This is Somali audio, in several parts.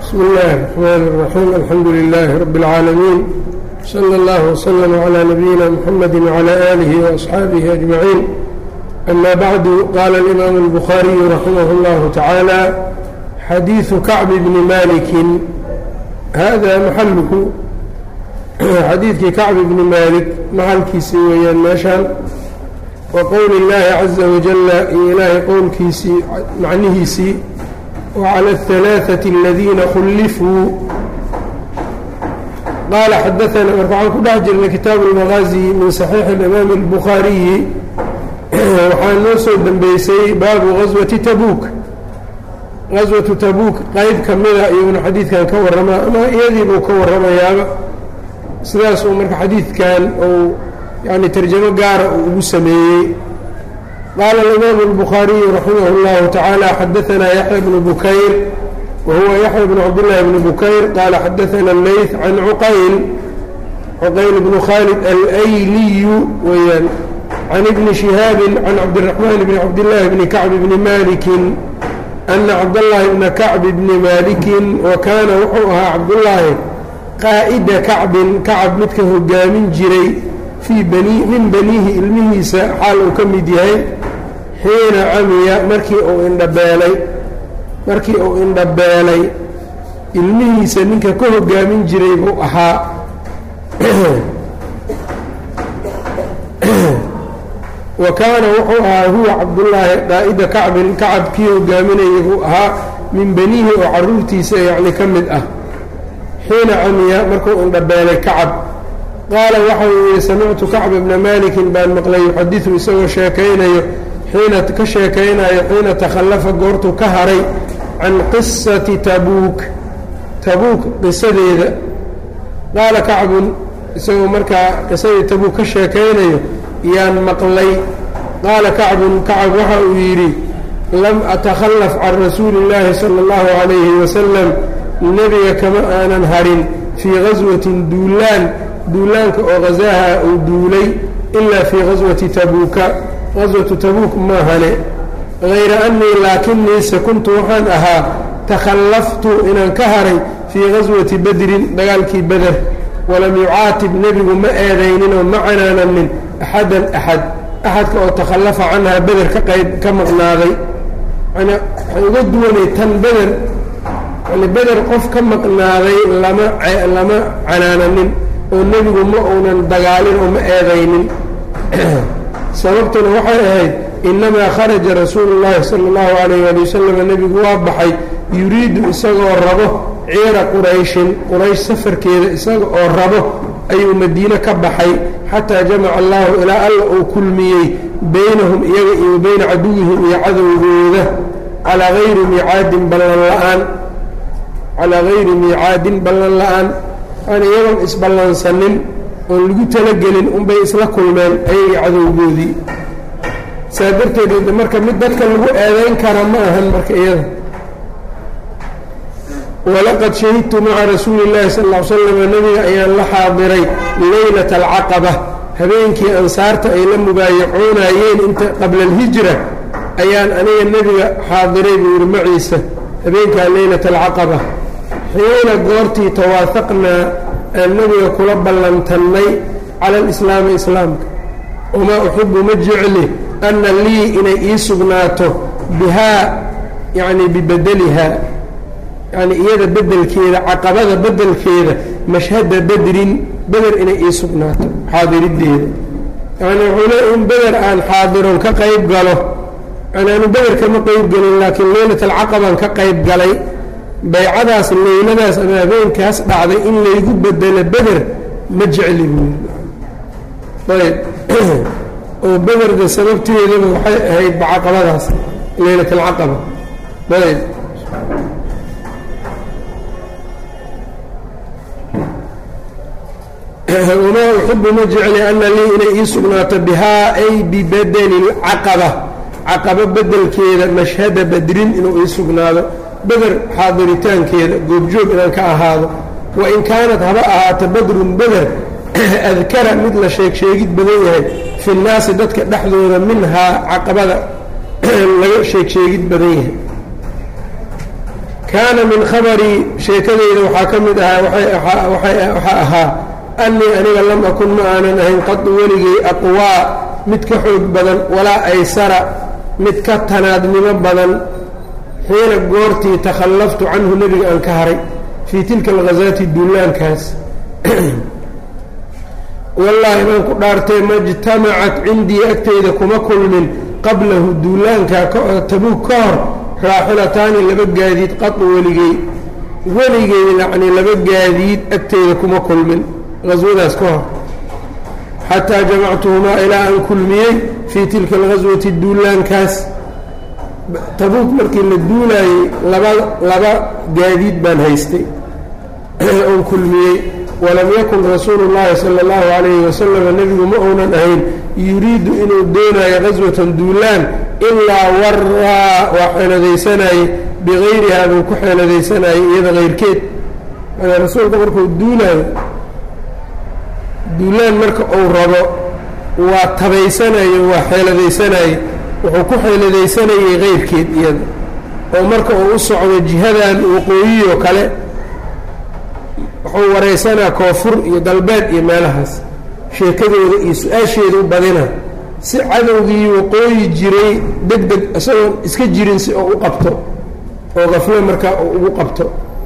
بsم الlh الرحmn الرحيم الحمdu للh رب العاalمين صلى الله وsلم عlى نبيina mحمد وعlى آله وأصxaaبه أجمعين أmا bعd qال الإmام البخاaري رحimه الله taعالى xadيiث كacب بن مالك hada mxalku xadiidkii kacb بن mالك maxalkiisii weeyaan meeshaan وqowل الlahi عزa وaجل iyo ilaahay qowlkiisii macnihiisii وعlى الثaلاثة الadiina khulifuu qaala xadaثna marka waxaan ku dhex jirnay kitaabu الmagaaزي min صaxiixi الإmaam الbukhaariyi waxaa noo soo dembeysay baabu غaswaةi tabuuk gaswatu tabuuk qeyb ka mida iyaguna xadiidkan ka warramaa ama iyadiibuu ka warramayaaba sidaas uu marka xadiidkan uu yani tarjamo gaara uu ugu sameeyey qaala alimaamu الbukhaariyu raximah اllahu tacaala xadaanaa yaxya bnu bukayr wa huwa yaxya bnu cabdillaahi bni bukayr qaala xadaana leyth can cuqayl cuqayl bnu khaalid alayliyu weyaan can ibni shihaabin can cabdiraxmaan bni cabdillaahi bni kacb bni malikin ana cabdallaahi bna kacbi bni maalikin wa kaana wuxuu ahaa cabdullaahi qaa'ida kacbin kacab midka hogaamin jiray fii bani min baniihi ilmihiisa xaal uu ka mid yahay xiina camiya markii uu indhabeelay markii uu indhabeelay ilmihiisa ninka ka hogaamin jiray buu ahaa wa kaana wuxuu ahaa huwa cabdullaahi qaa'ida kacbin kacab kii hogaaminayay buu ahaa min baniihi oo carruurtiisa yacni ka mid ah xiina camiya markuu indhabeelay kacab qaala waxau yihi samictu kacba bna malikin baan maqlay yuxadiثu isagoo sheekaynayo xiina ka sheekaynayo xiina takhallafa goortuu ka haray can qisati tabuuk tabuuk qisadeeda qaala kacbun isagoo markaa qisadii tabuuk ka sheekaynayo yaan maqlay qaala kacbun kacab waxa uu yidhi lam atakhallaf can rasuuli اllaahi salى اllahu عalayhi wasalam nebiga kama aanan harin fii gaswatin duulaan duulaanka oo ghazaha uu duulay ilaa fii gaswati tabuuka gaswatu tabuuk maahane hayra annii laakinniise kuntu waxaan ahaa takhallaftu inaan ka haray fii gaswati badrin dagaalkii beder walam yucaatib nebigu ma eedayninoo ma canaananin axadan axad axadka oo takhallafa canhaa beder ka qayb ka maqnaaday yani waxay uga duwanay tan beder yani beder qof ka maqnaaday lama lama canaananin oo nebigu ma uunan dagaalin oo ma eedaynin sababtuna waxay ahayd innamaa kharaja rasuulu llaahi sala allahu calayh waali wasalam nebigu waa baxay yuriidu isagoo rabo ciira qurayshin quraysh safarkeeda isaga oo rabo ayuu madiine ka baxay xataa jamaca allaahu ilaa alla uu kulmiyey baynahum iyaga iyo bayna caduwihim iyo cadowgooda calaa hayri miicaadin ballan la'aan calaa hayri miicaadin ballan la'aan aan iyagoon isballansanin oon lagu talagelin unbay isla kulmeen ayagii cadowgoodii saa darteed marka mid dadka lagu eedayn kara ma ahan marka iyada walaqad shahidtu maca rasuuli اllaahi sal ll ly slam nebiga ayaan la xaadiray leylata alcaqaba habeenkii ansaarta ay la mubaayacoonayeen inta qabla alhijra ayaan aniga nebiga xaadiray buu yihi maciisa habeenkaa leylata alcaqaba xiina goortii tawaafaqnaa aan nebiga kula ballantannay cala alislaami islaamka wamaa uxibu ma jecli anna lii inay ii sugnaato bihaa yacni bibedelihaa yacni iyada beddelkeeda caqabada beddelkeeda mashhada bedrin beder inay ii sugnaato xaadiriddeeda yacni wuxuu leey in beder aan xaadiron ka qayb galo yani aanu beder kama qayb gelin laakiin leylat alcaqabaan ka qayb galay baycadaas leyladaas ama habeenkaas dhacday in laygu bedelo beder ma jecli buu ayb oo bederda sababteedaba waxay ahayd bacaqabadaas leylat alcaqaba ayb wamaa uxibu ma jecli ana lii inay ii sugnaato bihaa ay bibedeli lcaqaba caqabo bedelkeeda mashhada badrin inuu ii sugnaado beder xaadiritaankeeda goobjoog inaan ka ahaado wain kaanat haba ahaato badrun beder adkara mid la sheeg sheegid badan yahay fi nnaasi dadka dhexdooda minhaa caqabada laga sheeg sheegid badan yahay kaana min khabarii sheekadeyda waxaa ka mid ahaa waxaa ahaa annii aniga lam akun ma aanan ahayn qadu weligay aqwaa mid ka xoog badan walaa aysara mid ka tanaadnimo badan xiina goortii takhallaftu canhu nebiga aan ka haray fii tilka alghasaati duulaankaas wallaahi baan ku dhaartee majtamacat cindii agteyda kuma kulmin qablahu duulaankaa tabuug ka hor raaxilataani laba gaadiid qadu weligey weligey yacnii laba gaadiid agteyda kuma kulmin haswadaas ka hor xataa jamactuhumaa ilaa aan kulmiyey fii tilka alghaswati duulaankaas tabuuk markii la duulaayey laba laba gaadiid baan haystay oon kulmiyey walam yakun rasuulu llaahi sala allahu calayhi wasalam nebigu ma uunan ahayn yuriidu inuu doonayo qaswatan duulaan ilaa waraa waa xeeladaysanayey bikayrihaa buu ku xeeladaysanayay iyada kayrkeed yani rasuulka markuu duulaayo duulaan marka uu rabo waa tabaysanayo waa xeeladaysanayey wuxuu ku xeeladaysanayay kayrkeed iyada oo marka uu u socdo jihadan waqooyiyoo kale wuxuu waraysanaa koonfur iyo galbeed iyo meelahaas sheekadooda iyo su-aasheeda u badina si cadowgii waqooyi jiray deg deg isagoon iska jirin si oo u qabto oo qaflo markaa uu ugu qabto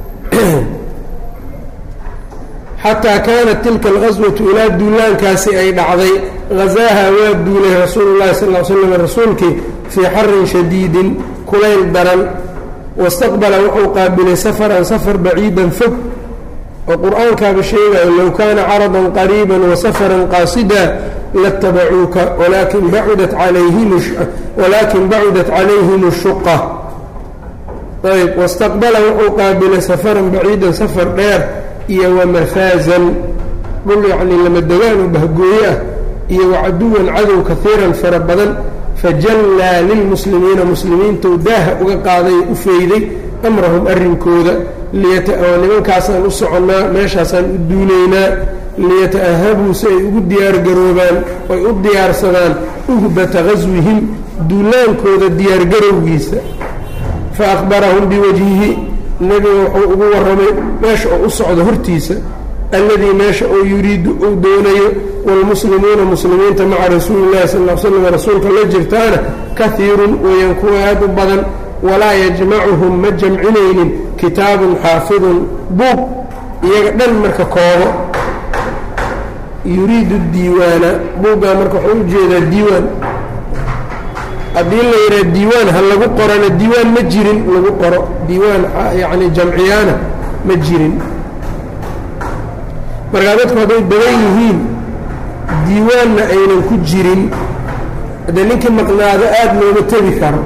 xataa kaanat tilka alqaswatu ilaa duulaankaasi ay dhacday hazaaha waa duulay rasuulu llahi sal l slam rasuulkii fii xarin shadiidin kulayl daran wastaqbala wuxuu qaabilay safaran safar baciidan fog oo qur-aankaaba sheegayo low kaana caradan qariiba wasafaran qaasida latabacuuka walakin bacudat alayhimwalaakin bacudat calayhim shuqa ayb wastaqbala wuxuu qaabilay safaran baciidan safar dheer iyo wamafaazan dhul yacnii lamadegaan oo bahgooye ah iyo wacaduwan cadow kaiiran fara badan fajallaa lilmuslimiina muslimiintou daaha uga qaaday u feyday amrahum arrinkooda oo nimankaasaan u soconnaa meeshaasaan u duulaynaa liyata'ahabuu si ay ugu diyaargaroobaan oy u diyaarsadaan uhbata gaswihim duulaankooda diyaargarowgiisa fa akhbarahum biwajhihi nebiga wuxuu ugu warramay meesha oo u socdo hortiisa alladii meesha oo yuriidu uu doonayo waalmuslimuuna muslimiinta maca rasuuli llahi sal l slam rasuulka la jirtaana kahiirun weeyaan kuwa aad u badan walaa yajmacuhum ma jamcinaynin kitaabun xaafidun buug iyaga dhan marka koobo yuriidu diiwaana buuggaa marka wuxuu u jeedaa diiwaan haddii la yidhaha diiwaan ha lagu qorana diiwaan ma jirin lagu qoro diiwaan yacni jamciyaana ma jirin markaa dadku hadday badan yihiin diiwaanna aynan ku jirin haddee ninkii maqnaado aada looma tebi karo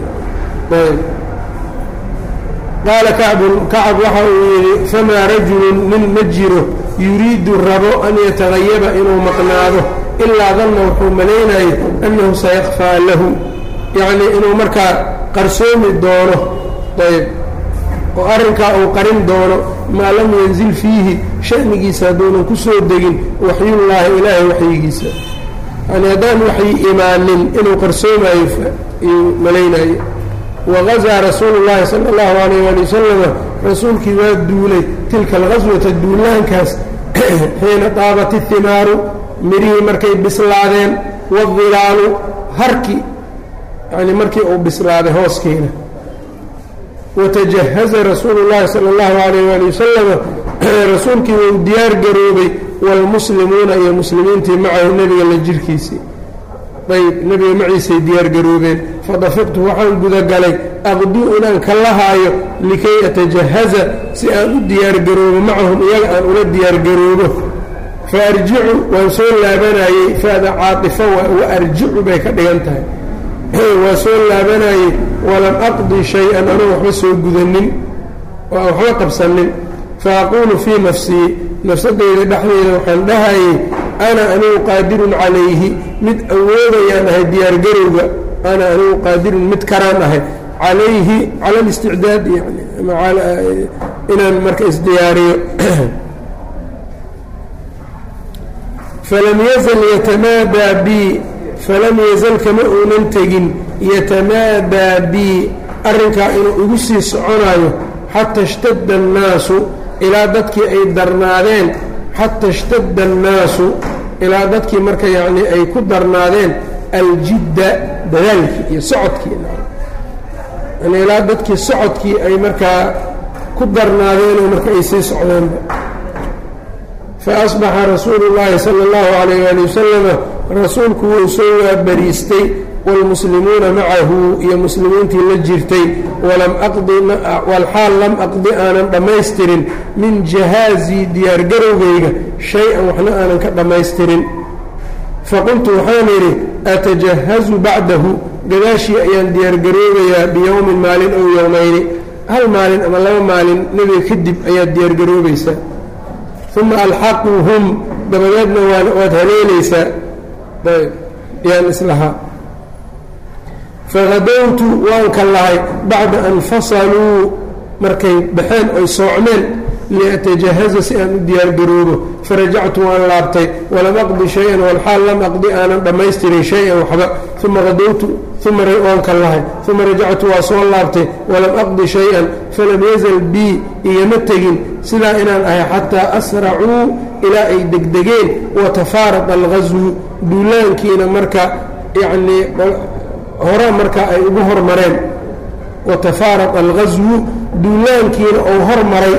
qaala kacbun kacab waxa uu yidhi famaa rajulun nin ma jiro yuriidu rabo an yatagayaba inuu maqnaado ilaa danna wuxuu malaynayo annahu sayakfaa lahu yacnii inuu markaa qarsoomi doono ayb oo arrinkaa uu qarin doono maa lam yanzil fiihi sha'nigiisa hadduunan ku soo degin waxyullaahi ilaahay waxyigiisa yani haddaan waxyi imaanin inuu qarsoomayo iyuu malaynayo wagazaa rasuulu llaahi sala allahu alayh waali wasalama rasuulkii waa duulay tilka alqaswata duulaankaas xiina taabat ihimaaru mirihii markay bislaadeen waadilaalu harki yani markii uu bislaaday hooskeena watajahaza rasuulu llaahi sala allahu alayh waali wasalama rasuulkii wuu diyaar garoobay waalmuslimuuna iyo muslimiintii macahu nebiga la jirkiisii ayb nebiga maciisay diyaar garoobeen fadafiqtu waxaan gudagalay aqduu inaan ka lahaayo likay atajahaza si aan u diyaargaroobo macahum iyaga aan ula diyaargaroobo fa arjicu waan soo laabanayey faada caatifo wa arjicu bay ka dhigan tahay waa soo laabanayey walam aqdi shay-an anuu waxba soo gudanin oo aan waxba qabsanin fa aquulu fii nafsii nafsadayda dhexdeeda waxaan dhahayey ana anigu qaadirun calayhi mid awoodayaan ahay diyaargarowga ana anigu qaadirun mid karaan ahay calayhi cala اlisticdaad yani inaan marka isdiyaariyo falam yazal yatamaadaa bi falam yazal kama uunan tegin yatamaadaa bi arrinkaa inuu igu sii soconayo xata ishtadda annaasu ilaa dadkii ay darnaadeen xata ishtadda annaasu ilaa dadkii marka yacnii ay ku darnaadeen aljidda dadaalkii iyo socodkii yani ilaa dadkii socodkii ay markaa ku darnaadeenoo marka ay sii socdeenba faasbaxa rasuulu llaahi sala allahu calayh waali wasalama rasuulku wuu soo waabariistay waalmuslimuuna macahu iyo muslimiintii la jirtay walam aqdi walxaal lam aqdi aanan dhammaystirin min jahaazii diyaargarowgayga shay-an waxna aanan ka dhammaystirin faqultu waxaan idhi atajahazu bacdahu gadaashii ayaan diyaargaroobayaa biyowmin maalin ow yowmayni hal maalin ama laba maalin nebiga kadib ayaad diyaargaroobaysaa uma alxaquhum dabadeedna waad haleelaysaa ayb yaan islahaa fahadowtu waan ka lahay bacda an fasaluu markay baxeen oy soocmeen liatajahaza si aan u diyaargaroobo farajactu waan laabtay walam aqdi shay-an walxaal lam aqdi aanan dhammaystirin shay-an waxba uma hadowtu uma waan ka lahay uma rajactu waa soo laabtay walam aqdi shay-an falam yazal bii igama tegin sidaa inaan ahay xataa asracuu ilaa ay degdegeen watafaarada alghaswu duulaankiina marka yacnii hore marka ay ugu hormareen watafaarad alghaswu duulaankiina ou hormaray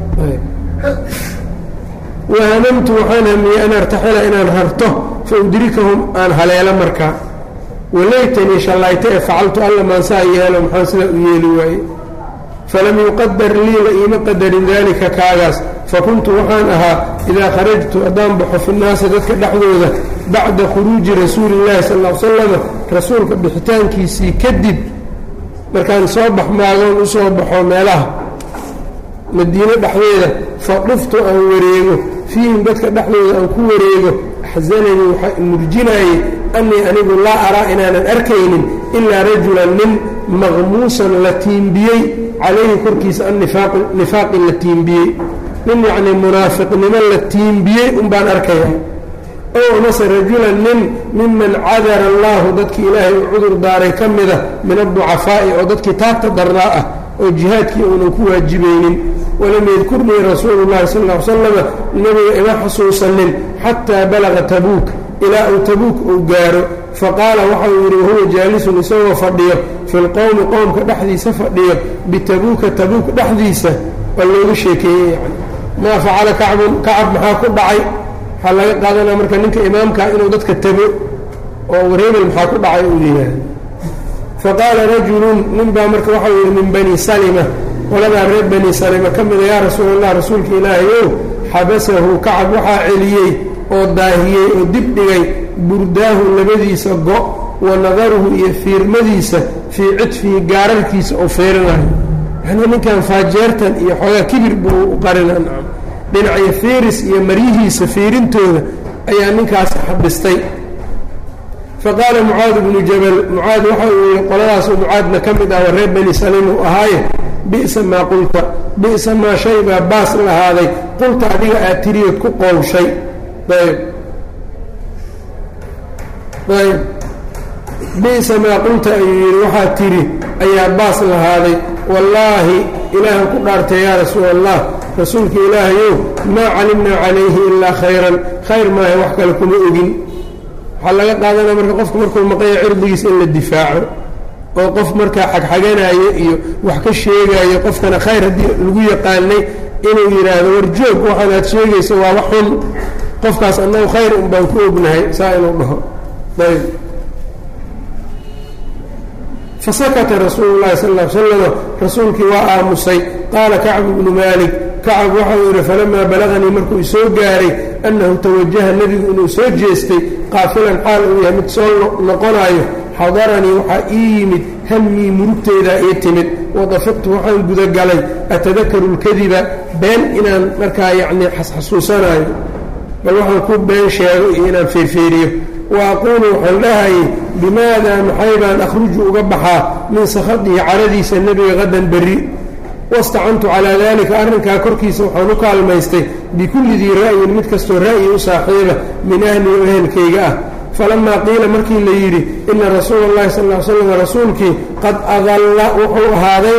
wahamamtu waxaan hamiyey an artaxila inaan harto fa udrikahum aan haleelo markaa walaytanii shallayta ee facaltu alla maansaa yeelo maxaan sidaa u yeeli waaye falam yuqadar lii la iima qadarin daalika kaagaas fakuntu waxaan ahaa idaa kharajtu haddaan baxo fi nnaasi dadka dhexdooda bacda khuruuji rasuuli illahi sal l slama rasuulka bixitaankiisii kadib markaan soo baxmaagoon u soo baxo meelaha madiino dhexdeeda fa dhuftu aan wareego fiihim dadka dhexdooda aan ku wareego axsananii waxaa murjinaayey annii anigu laa araa inaanan arkaynin ilaa rajulan nin maqmuusan la tiimbiyey calayhi korkiisa annifaaqi la tiimbiyey nin yacnii munaafiqnimo la tiimbiyey unbaan arkaya ow amase rajulan nin miman cadara allaahu dadkii ilaahay u cudur daaray ka mida min adducafaa'i oo dadkii taagta darnaa ah oo jihaadkii uunan ku waajibaynin walam yadkurnii rasuulu llahi sal l slama nebiga ima xasuusanin xataa balaga tabuuk ilaa uu tabuuk uu gaaro faqaala waxa uu yidhi wahuwa jaalisun isagoo fadhiyo fi lqowmi qowmka dhexdiisa fadhiyo bitabuuka tabuuk dhexdiisa waa looga sheekeeyey yani maa facala kacbun kacab maxaa ku dhacay waxaa laga qaadanaya marka ninka imaamkaa inuu dadka tago oo wareebel maxaa ku dhacay uu yidhaahdo faqaala rajulun nin baa marka waxau yidhi min bani salima qoladaa reer bani salima ka mida yaa rasuul allah rasuulka ilaahayow xabasahu kacab waxaa celiyey oo daahiyey oo dib dhigay burdaahu labadiisa go' wa nadaruhu iyo fiirmadiisa fii cidfihi gaararkiisa oo fiirinayo yacnii ninkan faajeertan iyo xoogaa kibir buu u qarina nacam dhinacyo fiiris iyo maryihiisa fiirintooda ayaa ninkaas xabistay faqaala mucaad bnu jabal mucaad waxa uu yihi qoladaasoo mucaadna ka mid ah wa reer bani saliim uu ahaaye bi'sa maa qulta bi'sa maa shay baa baas lahaaday qulta adiga aad tiriyood ku qowshay ayb ayb bi'sa maa qulta ayuu yidhi waxaad tidhi ayaa baas lahaaday wallaahi ilaahan ku dhaartay yaa rasuul allah rasuulka ilaahayow maa calimnaa calayhi ilaa khayran khayr maaha wax kale kuma ogin waxaa laga qaadanaya marka qofku markuu maqanya cirdigiisa in la difaaco oo qof markaa xagxaganayo iyo wax ka sheegayo qofkana khayr haddii lagu yaqaanay inuu yidhaahdo warjoog waxaanaad sheegayso waa wax xun qofkaas annagu khayr un baan ku ognahay saa inuu dhaho ayb fasakata rasuulu llahi sal l slama rasuulkii waa aamusay qaala kacbu bnu maalik kacab waxau yidhi falamaa balaganii markuu isoo gaaray annahu tawajaha nebigu inuu soo jeestay qaafilan xaal uu yahay mid soo noqonayo xadaranii waxaa ii yimid hammii murugteydaa ii timid wadafiqtu waxaan gudagalay atadakaru lkadiba been inaan markaa yacnii xasxasuusanayo bal waxaan ku been sheego iyo inaan feerfeeriyo wa aquulu waxaan dhahayay bimaadaa maxay baan akhruju uga baxaa min sakhadihi caradiisa nebiga qadan berri wastacantu calaa daalika arrinkaa korkiisa waxaan u kaalmaystay bikulli dii ra'yin mid kastoo ra'yi u saaxiiba min ahli o ehelkayga ah falamaa qiila markii la yidhi ina rasuula اllahi sal ly slam rasuulkii qad adalla wuxuu ahaadayba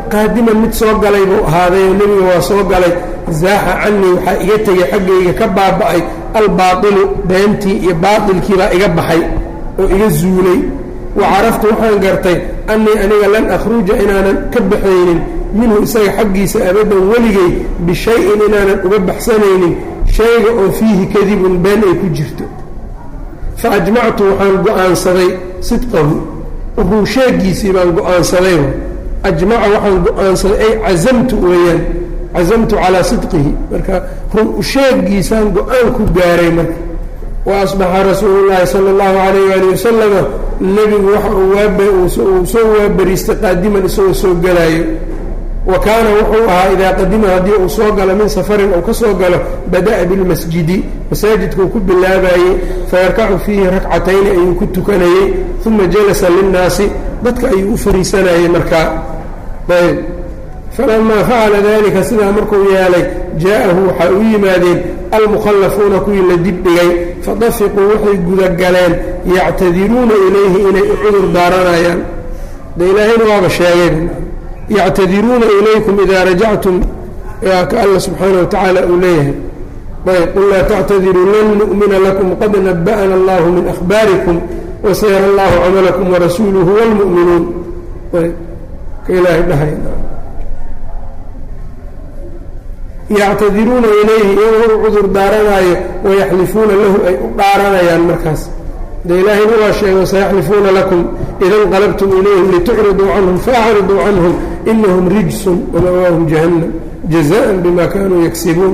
qaadiman mid soo galay buu ahaaday oo nebiga waa soo galay zaaxa canii waxaa iga tegay xaggayga ka baaba'ay albaailu beentii iyo baailkii baa iga baxay oo iga zuulay wa caraftu waxaan gartay annii aniga lan akhruja inaanan ka baxaynin minhu isaga xaggiisa abaddan weligay bishay-in inaanan uga baxsanaynin shayga oo fiihi kadibun been ay ku jirto fa ajmactu waxaan go'aansaday sidqahu ruu sheegiisii baan go'aansadayba ajmaca waxaan go'aansaday ay cazamtu weeyaan cazamtu calaa sidqihi marka run sheegiisaan go-aan ku gaaray marka wa asbaxa rasuulu llaahi sala allahu calayh waali wasalama nebigu waxa uu waabuu soo waabariistay qaadiman isagoo soo gelaayo wa kaana wuxuu ahaa idaa qadima haddii uu soo galo min safarin uu ka soo galo bada'a bilmasjidi masaajidkuu ku bilaabayey fayarkacu fiihi rakcatayni ayuu ku tukanayey uma jalasa linnaasi dadka ayuu u fariisanayey markaa ayb falamaa facala dalika sidaa markuu yeelay jaa'ahu waxaa u yimaadeen almukhallafuuna kuwii la dibdhigay fadafiquu waxay gudagaleen yactadiruuna ilayhi inay u cudur daaranayaan de ilaahayna waaba sheegay yactadiruuna ilaykum idaa rajactum ka alla subxaana wa tacaala uu leeyahay ayb qul laa tactadiruu lan nu'mina lakum qad naba'ana allahu min akhbaarikum wasayara allahu camalakum warasuuluhu wاlmu'minuun ayb ka ilaahay dhahay yactadiruuna ilayhi iyagoo u cudur daaranaayo wayaxlifuuna lahu ay u dhaaranayaan markaas de ilaahayna waa sheego sayaxlifuuna lakum ida inqalabtum ilayhim litucriduu canhum faacriduu canhum inahum rijsun wamawaahum jahannam jazaan bima kanuu yagsibuun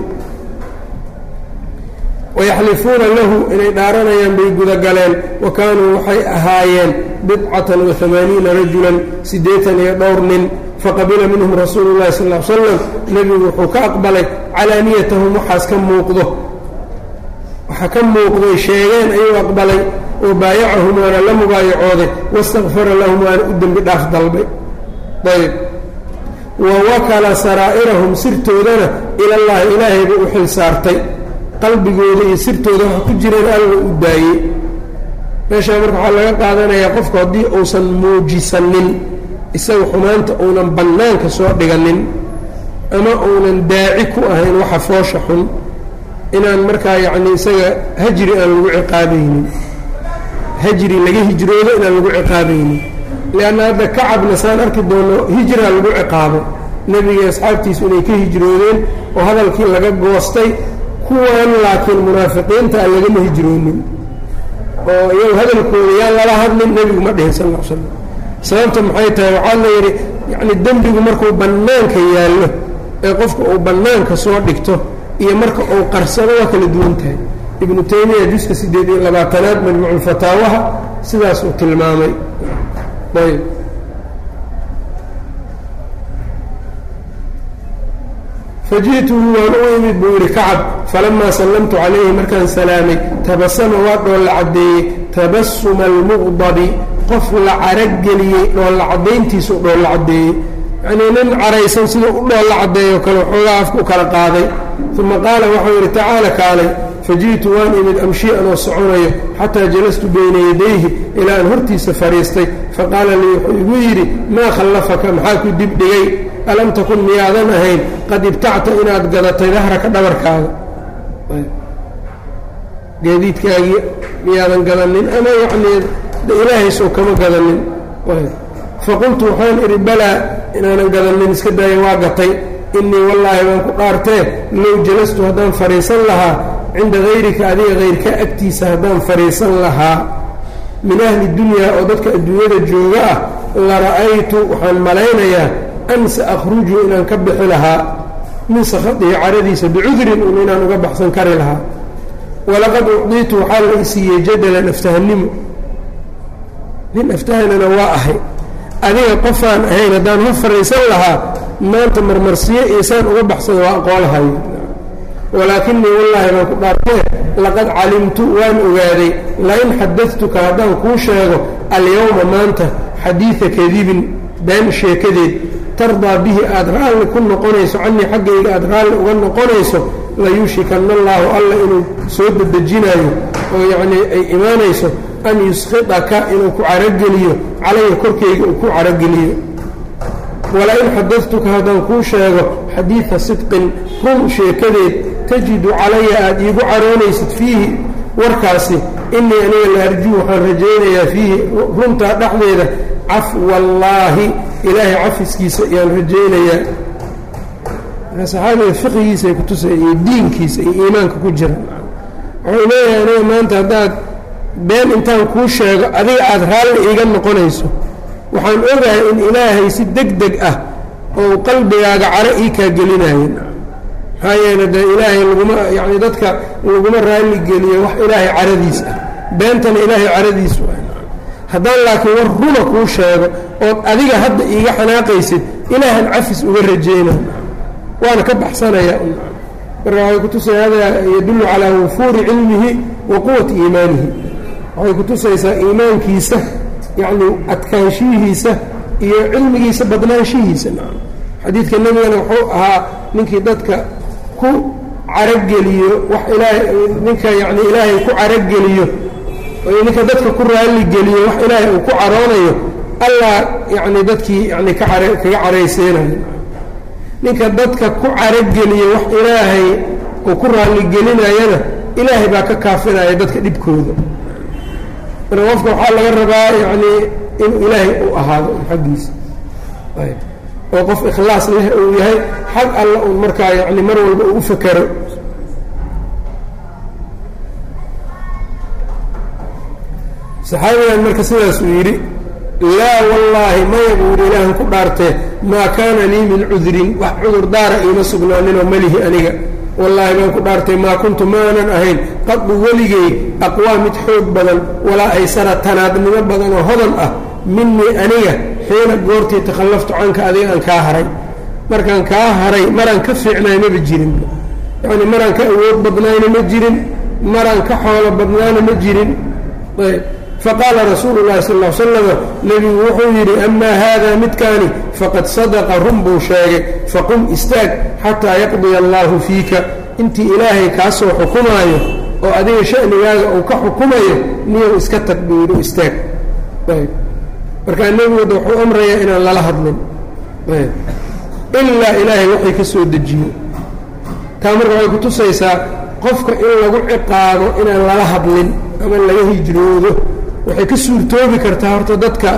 wayaxlifuuna lahu inay dhaaranayaan bay gudagaleen wa kaanuu waxay ahaayeen bidcatan wa amaaniina rajulan siddeetan iyo dhowr nin faqabila minhum rasuulu llahi sal l slam nebigu wuxuu ka aqbalay calaaniyatahum waxaas ka muuqdo waxa ka muuqday sheegeen ayuu aqbalay oo baayacahum waana la mubaayacooday wastakfara lahum waana u dembi dhaaf dalbay ayb wa wakala saraa'irahum sirtoodana ilallaahi ilaahayba u xil saartay qalbigooda iyo sirtooda waxa ku jireen alla u daayey meeshaa marka waxaa laga qaadanayaa qofku haddii uusan muujisanin isaga xumaanta uunan bannaanka soo dhiganin ama uunan daaci ku ahayn waxa foosha xun inaan markaa yacni isaga hajri aan lagu ciqaabaynin hajri laga hijroodo inaan lagu ciqaabaynin leanna hadda kacabna saan arki doono hijraa lagu ciqaabo nebiga asxaabtiisu inay ka hijroodeen oo hadalkii laga goostay kuwan laakiin munaafiqiinta aan lagama hijroonin oo iyagu hadalkooda yaan lala hadlin nebigu ma dhihin sal l slam sababta maxay tahay waxaa la yidhi yacni dembigu markuu bannaanka yaallo ee qofka uu bannaanka soo dhigto iyo marka uu qarsado waa kala duwan tahay ibnu taymiya juska siddeed iyo labaatanaad majmuuculfataawaha sidaasuu tilmaamay ayb faji'tuhu waan u imid buu yidhi kacab falamaa sallamtu calayhi markaan salaamay tabasama waa dhoolla caddeeyey tabasuma almuqdabi qof la carageliyey dhoolla caddayntiisu dhoolla caddeeyey yacnii nin caraysan siduu u dhoolla caddeeyo kale waxoogaa afka u kala qaaday uma qaala waxau yidhi tacaala kaalay faji'tu waan imid amshi anoo soconayo xataa jalastu bayna yadayhi ilaa aan hortiisa fadhiistay faqaala lii wuxuu igu yidhi maa khallafaka maxaa ku dib dhigay alam takun miyaadan ahayn qad ibtacta inaad gadatay dahraka dhabarkaada gaadiidkaagii miyaadan gadanin ama yacnii ilaahaysoo kama gadanin faqultu waxaan idhi balaa inaanan gadanin iska daaya waa gatay innii wallaahi baan ku dhaartee low jalastu haddaan fadhiisan lahaa cinda hayrika adiga hayrka agtiisa haddaan fadhiisan lahaa min ahli dunyaa oo dadka adduunyada jooga ah la ra'aytu waxaan malaynayaa an sa akhruju inaan ka bixi lahaa min sakhadihi caradiisa bicudrin un inaan uga baxsan kari lahaa walaqad ucdiitu waxaa la isiiyey jadalan aftahannimo nin aftahanana waa ahay adiga qofaan ahayn haddaan hor fadhiisan lahaa maanta marmarsiyo iisaan uga baxsada waa aqoolahayo walaakinii wallaahi baan ku dhaartee laqad calimtu waan ogaaday lain xadadtuka haddaan kuu sheego alyowma maanta xadiida kadibin been sheekadeed tardaa bihi aada raalli ku noqonayso canii xaggayga aada raalli uga noqonayso layuushikanna allaahu alla inuu soo dedejinaayo oo yacnii ay imaanayso an yuskhidaka inuu ku carogeliyo calaya korkayga uu ku carogeliyo wala-in xadadtuka haddaan kuu sheego xadiida sidqin run sheekadeed tajidu calaya aada iigu caroonaysid fiihi warkaasi inii aniga la arjuu waxaan rajaynayaa fiihi runtaa dhexdeeda cafwallaahi ilaahay cafiskiisa ayaan rajaynayaa saxaabiga fiqigiisa ay ku tusaya iyo diinkiisa iyo iimaanka ku jira wuxuu leeyahay aniga maanta haddaad been intaan kuu sheego adiga aada raalli iiga noqonayso waxaan ogahay in ilaahay si deg deg ah oo qalbigaaga caro ii kaa gelinayo maxaa yeele dee ilaahay laguma yacni dadka laguma raalli geliyo wax ilaahay caradiis ah beentana ilaahay caradiisu ah haddaan laakiin war runa kuu sheego ood adiga hadda iiga xanaaqaysid ilaahan cafis uga rajaynay waana ka baxsanayaa marka waxay kutusaya hada yadullu calaa wufuuri cilmihi wa quwati iimaanihi waxay kutusaysaa iimaankiisa yacni adkaanshihiisa iyo cilmigiisa badnaanshihiisa xadiidka nebigana wuxuu ahaa ninkii dadka ku carageliyo wax ilaahay ninka yacni ilaahay ku carageliyo ninka dadka ku raalligeliyo wax ilaahay uu ku caroonayo allah yacni dadkii yani ka care kaga carayseynayo ninka dadka ku carageliyo wax ilaahay uu ku raalligelinayana ilaahay baa ka kaafinaya dadka dhibkooda marka qofka waxaa laga rabaa yacni inuu ilaahay u ahaado xaggiisa oo qof ikhlaas leh uu yahay xag alla uun markaa yani mar walba uu u fakero saxaabigan marka sidaasuu yidhi laa wallaahi maya buu yidhi ilaahan ku dhaartee maa kaana lii min cudrin wax cudur daara iima sugnaaninoo malihi aniga wallaahi baan ku dhaartay maa kuntu maanan ahayn qaddu weligay aqwaa mid xoog badan walaa aysara tanaadnimo badan oo hodan ah minii aniga xiina goortii takhallaftu canka adiga aan kaa haray markaan kaa haray maraan ka fiicnaay maba jirin yacni maraan ka awood badnayna ma jirin maraan ka xoolo badnaana ma jirin ayb faqaala rasuulu llahi sal l slama nebigu wuxuu yidhi amaa haada midkaani faqad sadaqa run buu sheegay faqum istaag xataa yaqdiya allaahu fiika intii ilaahay kaa soo xukumaayo oo adiga shanigaaga uu ka xukumayo niyow iska tag buu yidhi istaag ayb markaa nebigooda wuxuu amrayaa inaan lala hadlin ayb ilaa ilaahay waxay ka soo dejiyo taa marka waxay ku tusaysaa qofka in lagu ciqaabo inaan lala hadlin ama laga hijroodo waxay ka suurtoobi kartaa horta dadka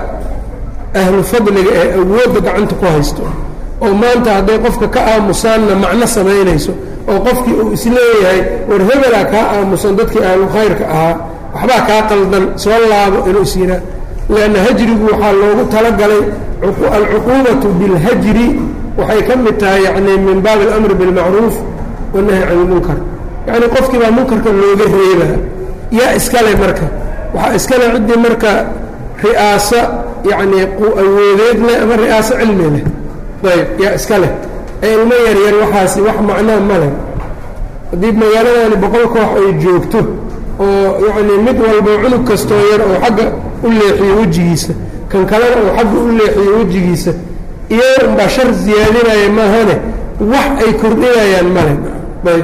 ahlu fadliga ee awoodda gacanta ku haysto oo maanta hadday qofka ka aamusaanna macno samaynayso oo qofkii uu isleeyahay war hebelaa kaa aamusan dadkii ahlu khayrka ahaa waxbaa kaa qaldan soo laabo inuu is yihaa leanna hajrigu waxaa loogu talagalay alcuquubatu bilhajri waxay ka mid tahay yacni min baabi alamri bilmacruuf wanahy can ilmunkar yacni qofkii baa munkarka looga reebaa yaa iskale marka waxaa iskale ciddii marka ri'aaso yacni awoodeed leh ama ri'aaso cilmi leh ayb yaa iska leh ee ilmo yaryar waxaasi wax macnaa ma leh haddii magaaladani boqol koox ay joogto oo yacni mid walba cunug kastoo yar oo xagga u leexiyo wejigiisa kan kalena oo xagga u leexiyo wejigiisa iyaga unbaa shar siyaadinaya maahane wax ay kordhinayaan male ayb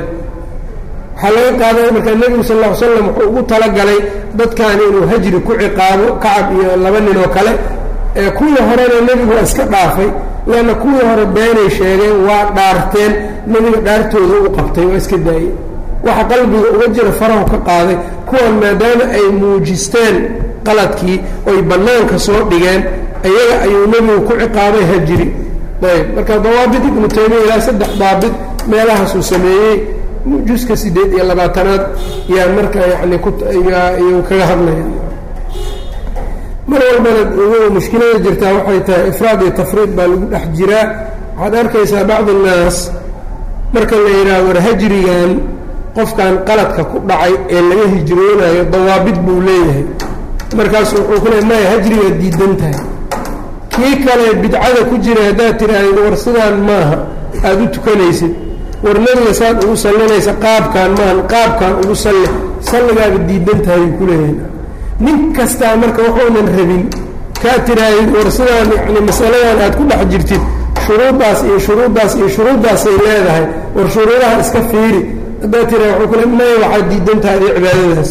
waxaa laga qaadanaya markaa nebigu sal ll ly slam wuxuu ugu talagalay dadkaani inuu hajri ku ciqaabo kacab iyo laba nin oo kale ee kuwii horena nebigu waa iska dhaafay leanna kuwii hore beenay sheegeen waa dhaarteen nebiga dhaartooda u qabtay waa iska daayey waxa qalbiga uga jira farahu ka qaaday kuwan maadaama ay muujisteen qaladkii oy bannaanka soo dhigeen iyaga ayuu nebigu ku ciqaabay hajri ayb marka dawaabit ibnu taymiya ilaa saddex daabit meelahaasuu sameeyey juska siddeed iyo labaatanaad yaa marka yani kuyuu kaga hadlaya mar walbana mushkilada jirtaa waxay tahay ifraad iyo tafriid baa lagu dhex jiraa waxaad arkaysaa bacd annaas marka la yidhaha war hajrigan qofkan qaladka ku dhacay ee laga hijroonayo dawaabit buu leeyahay markaasu wuxuu ku leey maya hajrigaad diidan tahay kii kale bidcada ku jira haddaad tidhaahdo war sidaan maaha aada u tukanaysid war nebiga saad ugu sallinaysa qaabkaan maahan qaabkaan ugu salli salligaaba diidan tahay ku leeyahay nin kastaa marka wuxuunan rabin kaa tiraahid war sidaan yani masaladan aad ku dhex jirtid shuruuddaas iyo shuruuddaas iyo shuruuddaasay leedahay war shuruudaha iska fiiri haddaad tiraha wuxuu kule maya waxaad diidan tahay adi cibaadadaas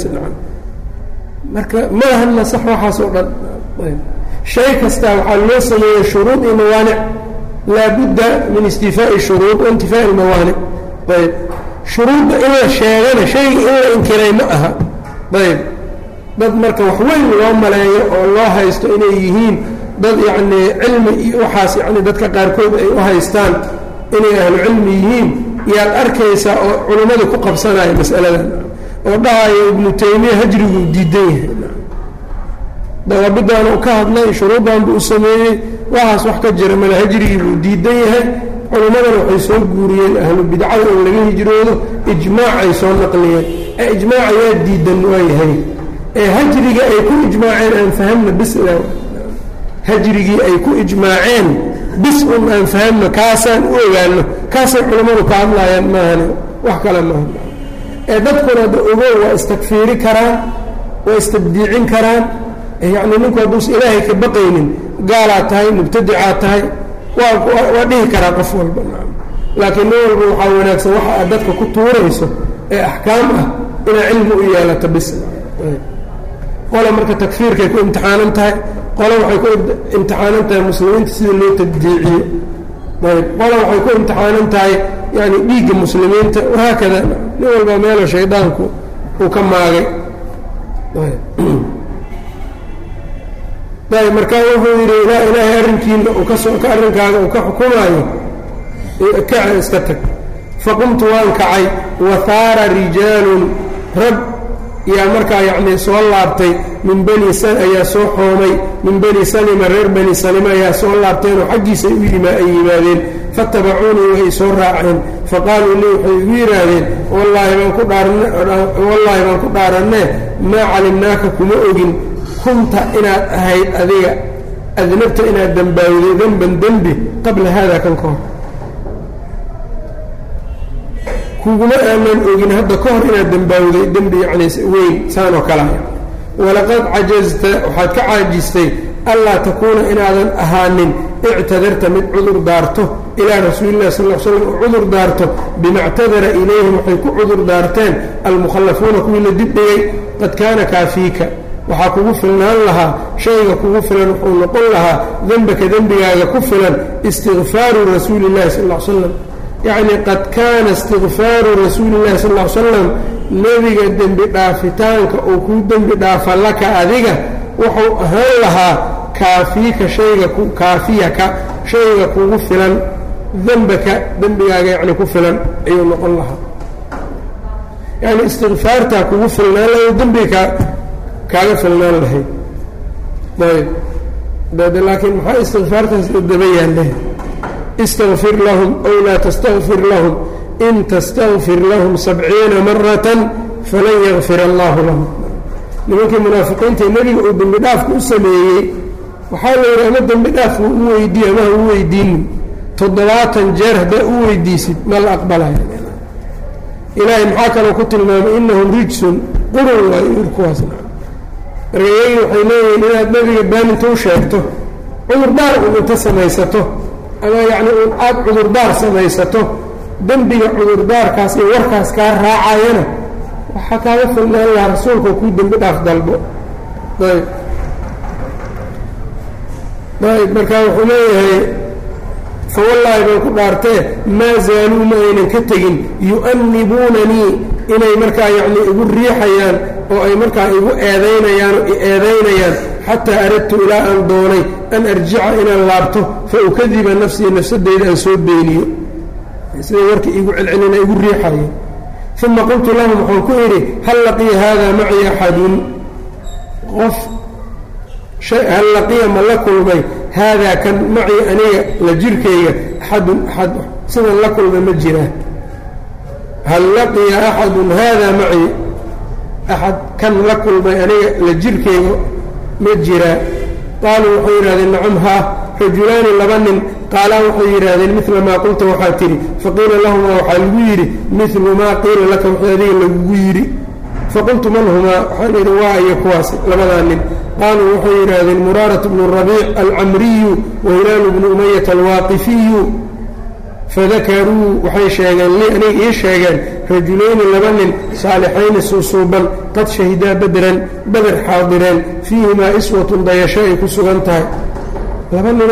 marka ma ahanna sax waxaas oo dhan shay kastaa waxaa loo sameeyey shuruud iyo mawaanic laabudda min istifaa'i shuruud wa intifaa'i almawaanic ayb shuruudda in la sheegana shayga in la inkiray ma aha ayb dad marka wax weyn loo maleeyo oo loo haysto inay yihiin dad yacnii cilmi iyo waxaas yacni dadka qaarkood ay u haystaan inay ahlu cilmi yihiin yaad arkaysaa oo culimmadu ku qabsanaya mas'aladan oo dhahaya ibnu taymiya hajriguu diidan yahay dawaabidan uu ka hadlay shuruuddan buu u sameeyey waxaas wax ka jira mala hajrigii buu diidan yahay culimmadana waxay soo guuriyeen ahlu bidcada in laga hijroodo ijmaacay soo naqliyeen ee ijmaaca yaa diidan waayahay ee hajriga ay ku ijmaaceen aan fahamna bis hajrigii ay ku ijmaaceen bis un aan fahamno kaasaan u ogaano kaasay culimmadu ka hadlaayaan maahane wax kale maaha ee dadkuna da ogow waa istakfiiri karaan waa istabdiicin karaan yacni ninku hadduusa ilaahay ka baqaynin gaalaad tahay mubtadicaad tahay waa waa dhihi karaa qof walba laakiin nin walba waxaa wanaagsan waxa aad dadka ku tuurayso ee axkaam ah inaa cilmi u yeelato bis qole marka takfiirkay ku imtixaanan tahay qole waxay ku imtixaanan tahay muslimiinta sida loo tabdiiciyo ayb qole waxay ku imtixaanan tahay yani dhiigga muslimiinta wahaakada nin walba meelo shaydaanku uu ka maagay ayb markaa wuxuu yidhi ilaa ilaahay arrinkiina uu kasoo ka arrinkaaga uu ka xukumaayo kaca iska tag faqumtu waan kacay wahaara rijaalun rag yaa markaa yacnii soo laabtay min bani ayaa soo xoomay min bani salima reer bani salima ayaa soo laabteenoo xaggiisa ay ay yimaadeen faatabacuunii way soo raaceen faqaaluu lii waxay igu yidhaahdeen wallaahi baan ku dhaarwallaahi baan ku dhaarannee maa calimnaaka kuma ogin kunta inaad ahayd adiga adnabta inaad dembaawday denban dembi qabla haada kan ka hor kuguma aanan ogin hadda ka hor inaad dembaawday dembi yacni weyn saan oo kalea walaqad cajazta waxaad ka caajistay allaa takuuna inaadan ahaanin ictadarta mid cudur daarto ilaa rasuulillahi sal l slam oo cudur daarto bima ctadara ilayhim waxay ku cudur daarteen almukhallafuuna kuwii la dibdhigay qad kaana kaafiika waxaa kugu filnaan lahaa shayga kugu filan wuxuu noqon lahaa dembaka dembigaaga ku filan istikfaaru rasuuli illahi sal l slam yacni qad kaana istikfaaru rasuuli illahi sal l slam nebiga dembi dhaafitaanka uu kuu dembi dhaafa laka adiga wuxuu ahaan lahaa kaafiika shayga kaafiyaka shayga kugu filan dembaka dembigaaga yacni ku filan ayuu noqon lahaa yacni istikfaartaa kugu filnaan lahay dembiga kaaga filnaan lahayd ayb dade laakiin maxaa istikfaartaas daba yaalleh istaqfir lahum ow laa tastakfir lahum in tastakfir lahum sabciina maratan falan yakfir allaahu lahum nimankii munaafiqiinta nebiga uu dembi dhaafka u sameeyey waxaa la yidhi ama dembi dhaafka u weydiiye ama ha u weydiinin toddobaatan jeer haddaa u weydiisid ma la aqbalaya ilaahay maxaa kaloo ku tilmaamay inahum rijsun qurun waayo irkuwaasna marka iyagii waxay leeyihiin inaad nebiga baaninta u sheegto cudurdaar un inta samaysato ama yacni un aada cudurdaar samaysato dembiga cudurdaarkaas iyo warkaas kaa raacayana waxaa kaaga filnaan lahaa rasuulka kuu dembi dhaaf dalbo ayb ayb markaa wuxuu leeyahay fawallaahi baan ku dhaartee maa zaaluu ma aynan ka tegin yu'annibuunanii inay markaa yacni igu riixayaan oo ay markaa igu eedaynayaan oo i eedaynayaan xataa aradtu ilaa aan doonay an arjica inaan laabto fa ukadiba nafsii nafsadayda aan soo beeniyo siday warka igu celcelina igu riixayeen uma qultu lahum waxaan ku idhi hal laqiya haadaa macii axadun qof hal laqiya ma la kulmay haadaa kan macii aniga la jirkayga axadun axad sidan la kulmay ma jiraa hal laqiya axadun haadaa macii axad kan la kulmay aniga la jirkayga ma jiraa qaaluu waxay yidhahdeen nacam haa rajulaani laba nin qaalaa waxay yidhaahdeen mila maa qulta waxaa tidhi faqiila lahumaa waxaa lagu yidhi milu maa qiila laka wixii adiga lagugu yidhi faqultu man humaa waxaan idhi waa iyo kuwaas labadaa nin qaaluu waxay yidhaahdeen muraarat bnu rabiic alcamriyu wa hilaalu bnu umayata alwaaqifiyu fadakaruu waxay sheegeen lii aniga ii sheegeen rajulayni laba nin saalixayni suusuuban qad shahidaa badran bader xaadireen fiihimaa iswatun dayasho ay ku sugan tahay laba ninoo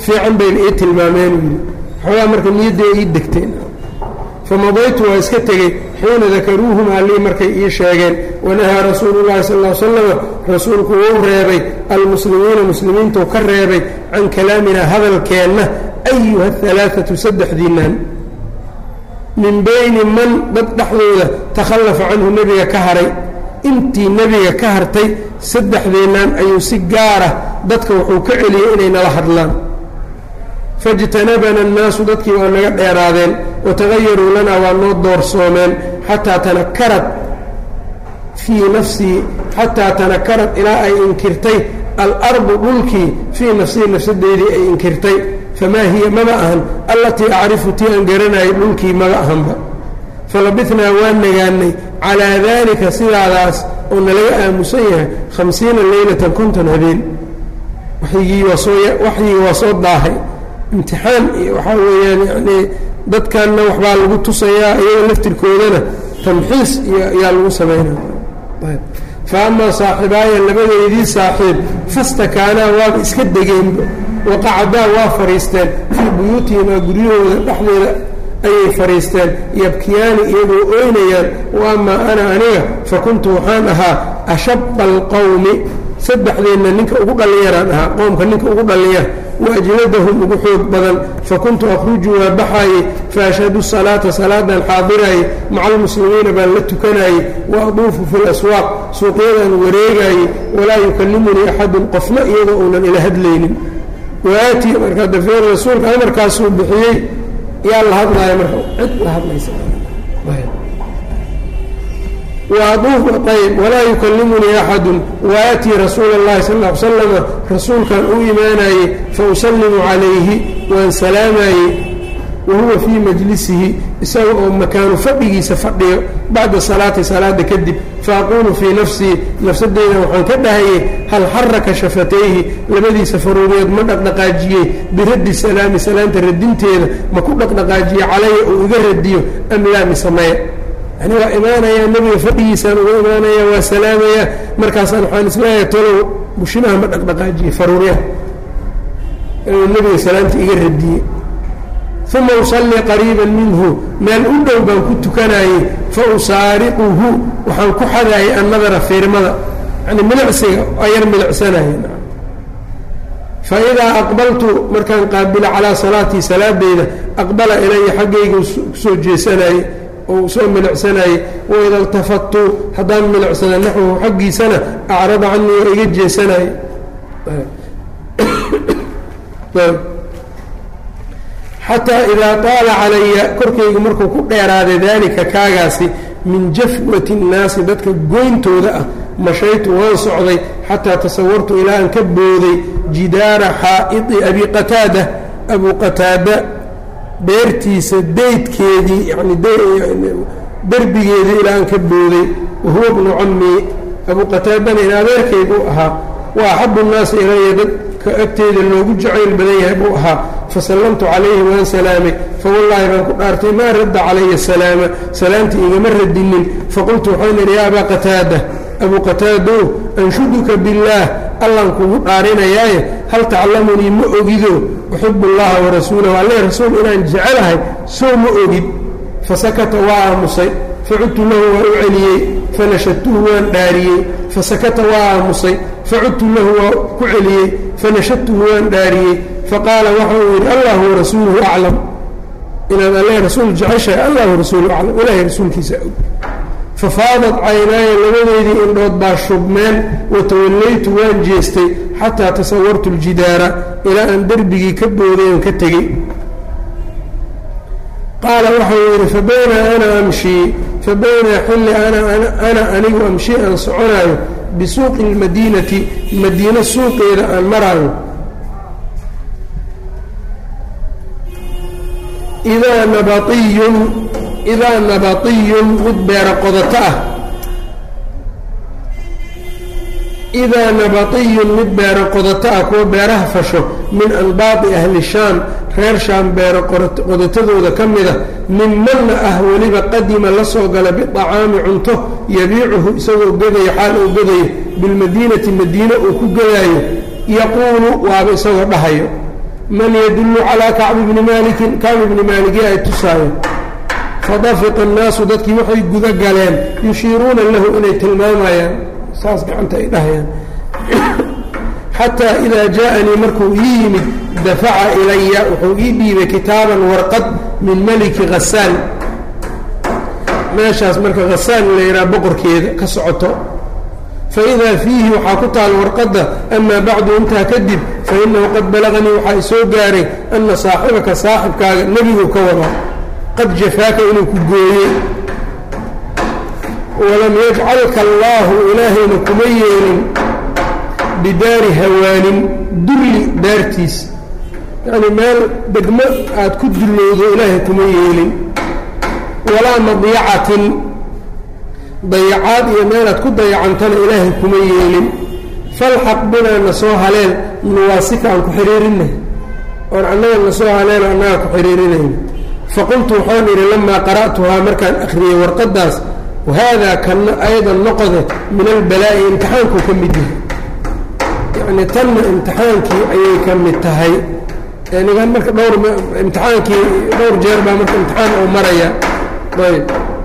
fiican bayna ii tilmaameen yidhi xoogaa marka niyadda ii degteen famadaytu waa iska tegey xiina dakaruuhumaa lii markay ii sheegeen wanahaa rasuulu llahi sal l slama rasuulku wuu reebay almuslimiina muslimiintuu ka reebay can kalaaminaa hadalkeenna ayuha alaaatu saddexdiinaan min bayni man dad dhexdooda takhallafa canhu nebiga ka haray intii nebiga ka hartay saddexdeennaan ayuu si gaara dadka wuxuu ka celiyey inay nala hadlaan faاjtanabana الnaasu dadkii waa naga dheeraadeen watagayaruu lanaa waa noo doorsoomeen xataa tanakarad fii nafsii xataa tanakarad ilaa ay inkirtay alardu dhulkii fii nafsii nafsadeydii ay inkirtay famaa hiya maba ahan allatii acrifu tii aan garanayay dhulkii maba ahanba falabitnaa waa nagaanay calaa daalika sidaadaas oo nalaga aamusan yahay hamsiina leylatan konton habeen waxyigii waa soo waxyigii waa soo daahay imtixaan iyo waxaa weeyaan yanii dadkanna waxbaa lagu tusayaa iyaga laftirkoodana tamxiis iyo ayaa lagu samaynaya fa amaa saaxibaaya labadeydii saaxiib fastakaanaa waaba iska degeenba waqacadaa waa fadhiisteen fii buyuutihimaa guryahooda dhexdeeda ayay fadhiisteen yabkiyaani iyagoo oynayaan wa amaa ana aniga fa kuntu waxaan ahaa ashaba alqowmi saddexdeenna ninka ugu dhallinyaraan ahaa qoomka ninka ugu dhallinyar waajladahum ugu xoog badan fakuntu akhruju waa baxaayey faashhadu salaata salaadan xaadiraayey maca almuslimiina baan la tukanaayey wa aduufu fi laswaaq suuqyadaan wareegaayey walaa yukallimunii axadun qofna iyadoo uunan ila hadlaynin waatii markaa dafeer rasuulka amarkaasuu bixiyey yaa la hadlaaya marka cid la hadlaysa ayb walaa yukallimunii axadun waatii rasuula اllahi sal ا ly slama rasuulkan u imaanayey fausallimu calayhi waan salaamayey wahuwa fii majlisihi isaga oo makaanu fadhigiisa fadhiyo bacda salaati salaada kadib faaquulu fii nafsii nafsadeyda waxaan ka dhahayey hal xaraka shafatayhi labadiisa faruureed ma dhaqdhaqaajiyey biraddi salaami salaanta radinteeda ma ku dhaqdhaqaajiye calaya uu iga radiyo am laa misamaya yani waa imaanayaa nebiga fadhigiisaan uga imaanaya waa salaamayaa markaasaan waxaan isleeyahay talow bushimaha ma dhaqdhaqaajiye faruuryaha inuu nebiga salaanta iga radiyey uma usallii qariiban minhu meel u dhow baan ku tukanayey fa usaariquhu waxaan ku xadaayay annadara fiirmada yani milicsiga waa yar milicsanaye fa idaa aqbaltu markaan qaabilo calaa salaatii salaadeyda aqbala ilaya xaggayga kusoo jeesanaye oo soo milicsanaye waida iltafattu haddaan milicsada naxwahu xaggiisana acrada canii waa iga jeesanaye xataa idaa taala calaya korkaygu markuu ku dheeraaday daalika kaagaasi min jafwati nnaasi dadka goyntooda ah mashaytu waan socday xataa tasawartu ilaa aan ka booday jidaara xaa'idi abi qataada abu qataada beertiisa daydkeedii yani derbigeedii ilaa aan ka booday wahuwa bnu camii abu qataadana in adeerkay buu ahaa wa axabu nnaasi ilaya dadka agteeda loogu jacayl badan yahay buu ahaa fasallamtu calayhi waan salaamay fawallaahi baan ku dhaartay maa radda calaya salaama salaamtii igama radinin faqultu waxaan idhi yaa abaa qataada abuu qataadow anshuduka billaah allaan kugu dhaarinayaaye hal tacallamunii ma ogido uxibu allaha warasuulahu alle rasuul inaan jecelahay soo ma ogid fasakata waa aamusay facudtu lahu waa u celiyey fanashadtuhu waan dhaariyey fasakata waa aamusay facudtu lahu waa ku celiyey fanashadtuhu waan dhaariyey faqaala waxa uu yidhi allahu warasuuluhu aclam inaad alle rasuul jeceshahay allahu rasuulu aclam ilaahay rasuulkiisa og fafaadat caynaaya labadeydii indhood baa shubmeen watawallaytu waan jeestay xataa tasawartu ljidaara ilaa aan derbigii ka booday aan ka tegey qaala waxau yidhi fabaynaa ana amshii fabaynaa xilli ana anigu amshii aan soconaayo bisuuqi اlmadiinati madiino suuqeeda aan maraayo idaa nabaiyun idaa nabatiyun mid beero qodato ah idaa nabatiyun mid beero qodato ah kuwa beeraha fasho min anbaadi ahli shaam reer shaam beero qodatadooda ka mida min manna ah weliba qadima la soo gala biطacaami cunto yabiicuhu isagoo gadayo xaal uu gadayo bilmadiinati madiine uu ku gadaayo yaquulu waaba isagoo dhahayo man yadullu calaa kacbi bni maalikin kacbi bni maaliki ay tusaayo fadafiqa annaasu dadkii waxay guda galeen yushiiruuna lahu inay tilmaamayaan saas gacanta ay dhahayaan xataa idaa jaaanii markuu ii yimid dafaca ilaya wuxuu ii dhiibay kitaaban warqad min meliki khasaan meeshaas marka khasaan la yidhaha boqorkeeda ka socoto faidaa fiihi waxaa ku taal warqadda amaa bacdu intaa kadib fainahu qad balaganii waxaa i soo gaaray ana saaxibaka saaxibkaaga nebigu ka wadaa qad jafaaka inuu ku gooyey walam yajcalka allaahu ilaahayna kuma yeelin bidaari hawaanin dulli daartiis yacnii meel degmo aad ku dullowdo ilaahay kuma yeelin walaa madyacatin dayacaad iyo meelaad ku dayacantana ilaahay kuma yeelin falxaq binaa na soo haleel nuwaasika aan ku xidhiirinay oon annaga na soo haleelo annaga ku xidhiirinayna faqultu waxaan idhi lamaa qara'tuhaa markaan akhriyey warqaddaas wahaadaa kana aydan noqode min albalaa'i imtixaankuu ka mid yahay yacnii tanna imtixaankii ayay ka mid tahay nigan marka dhowr imtixaankii dhowr jeer baa marka imtixaan oo maraya ayb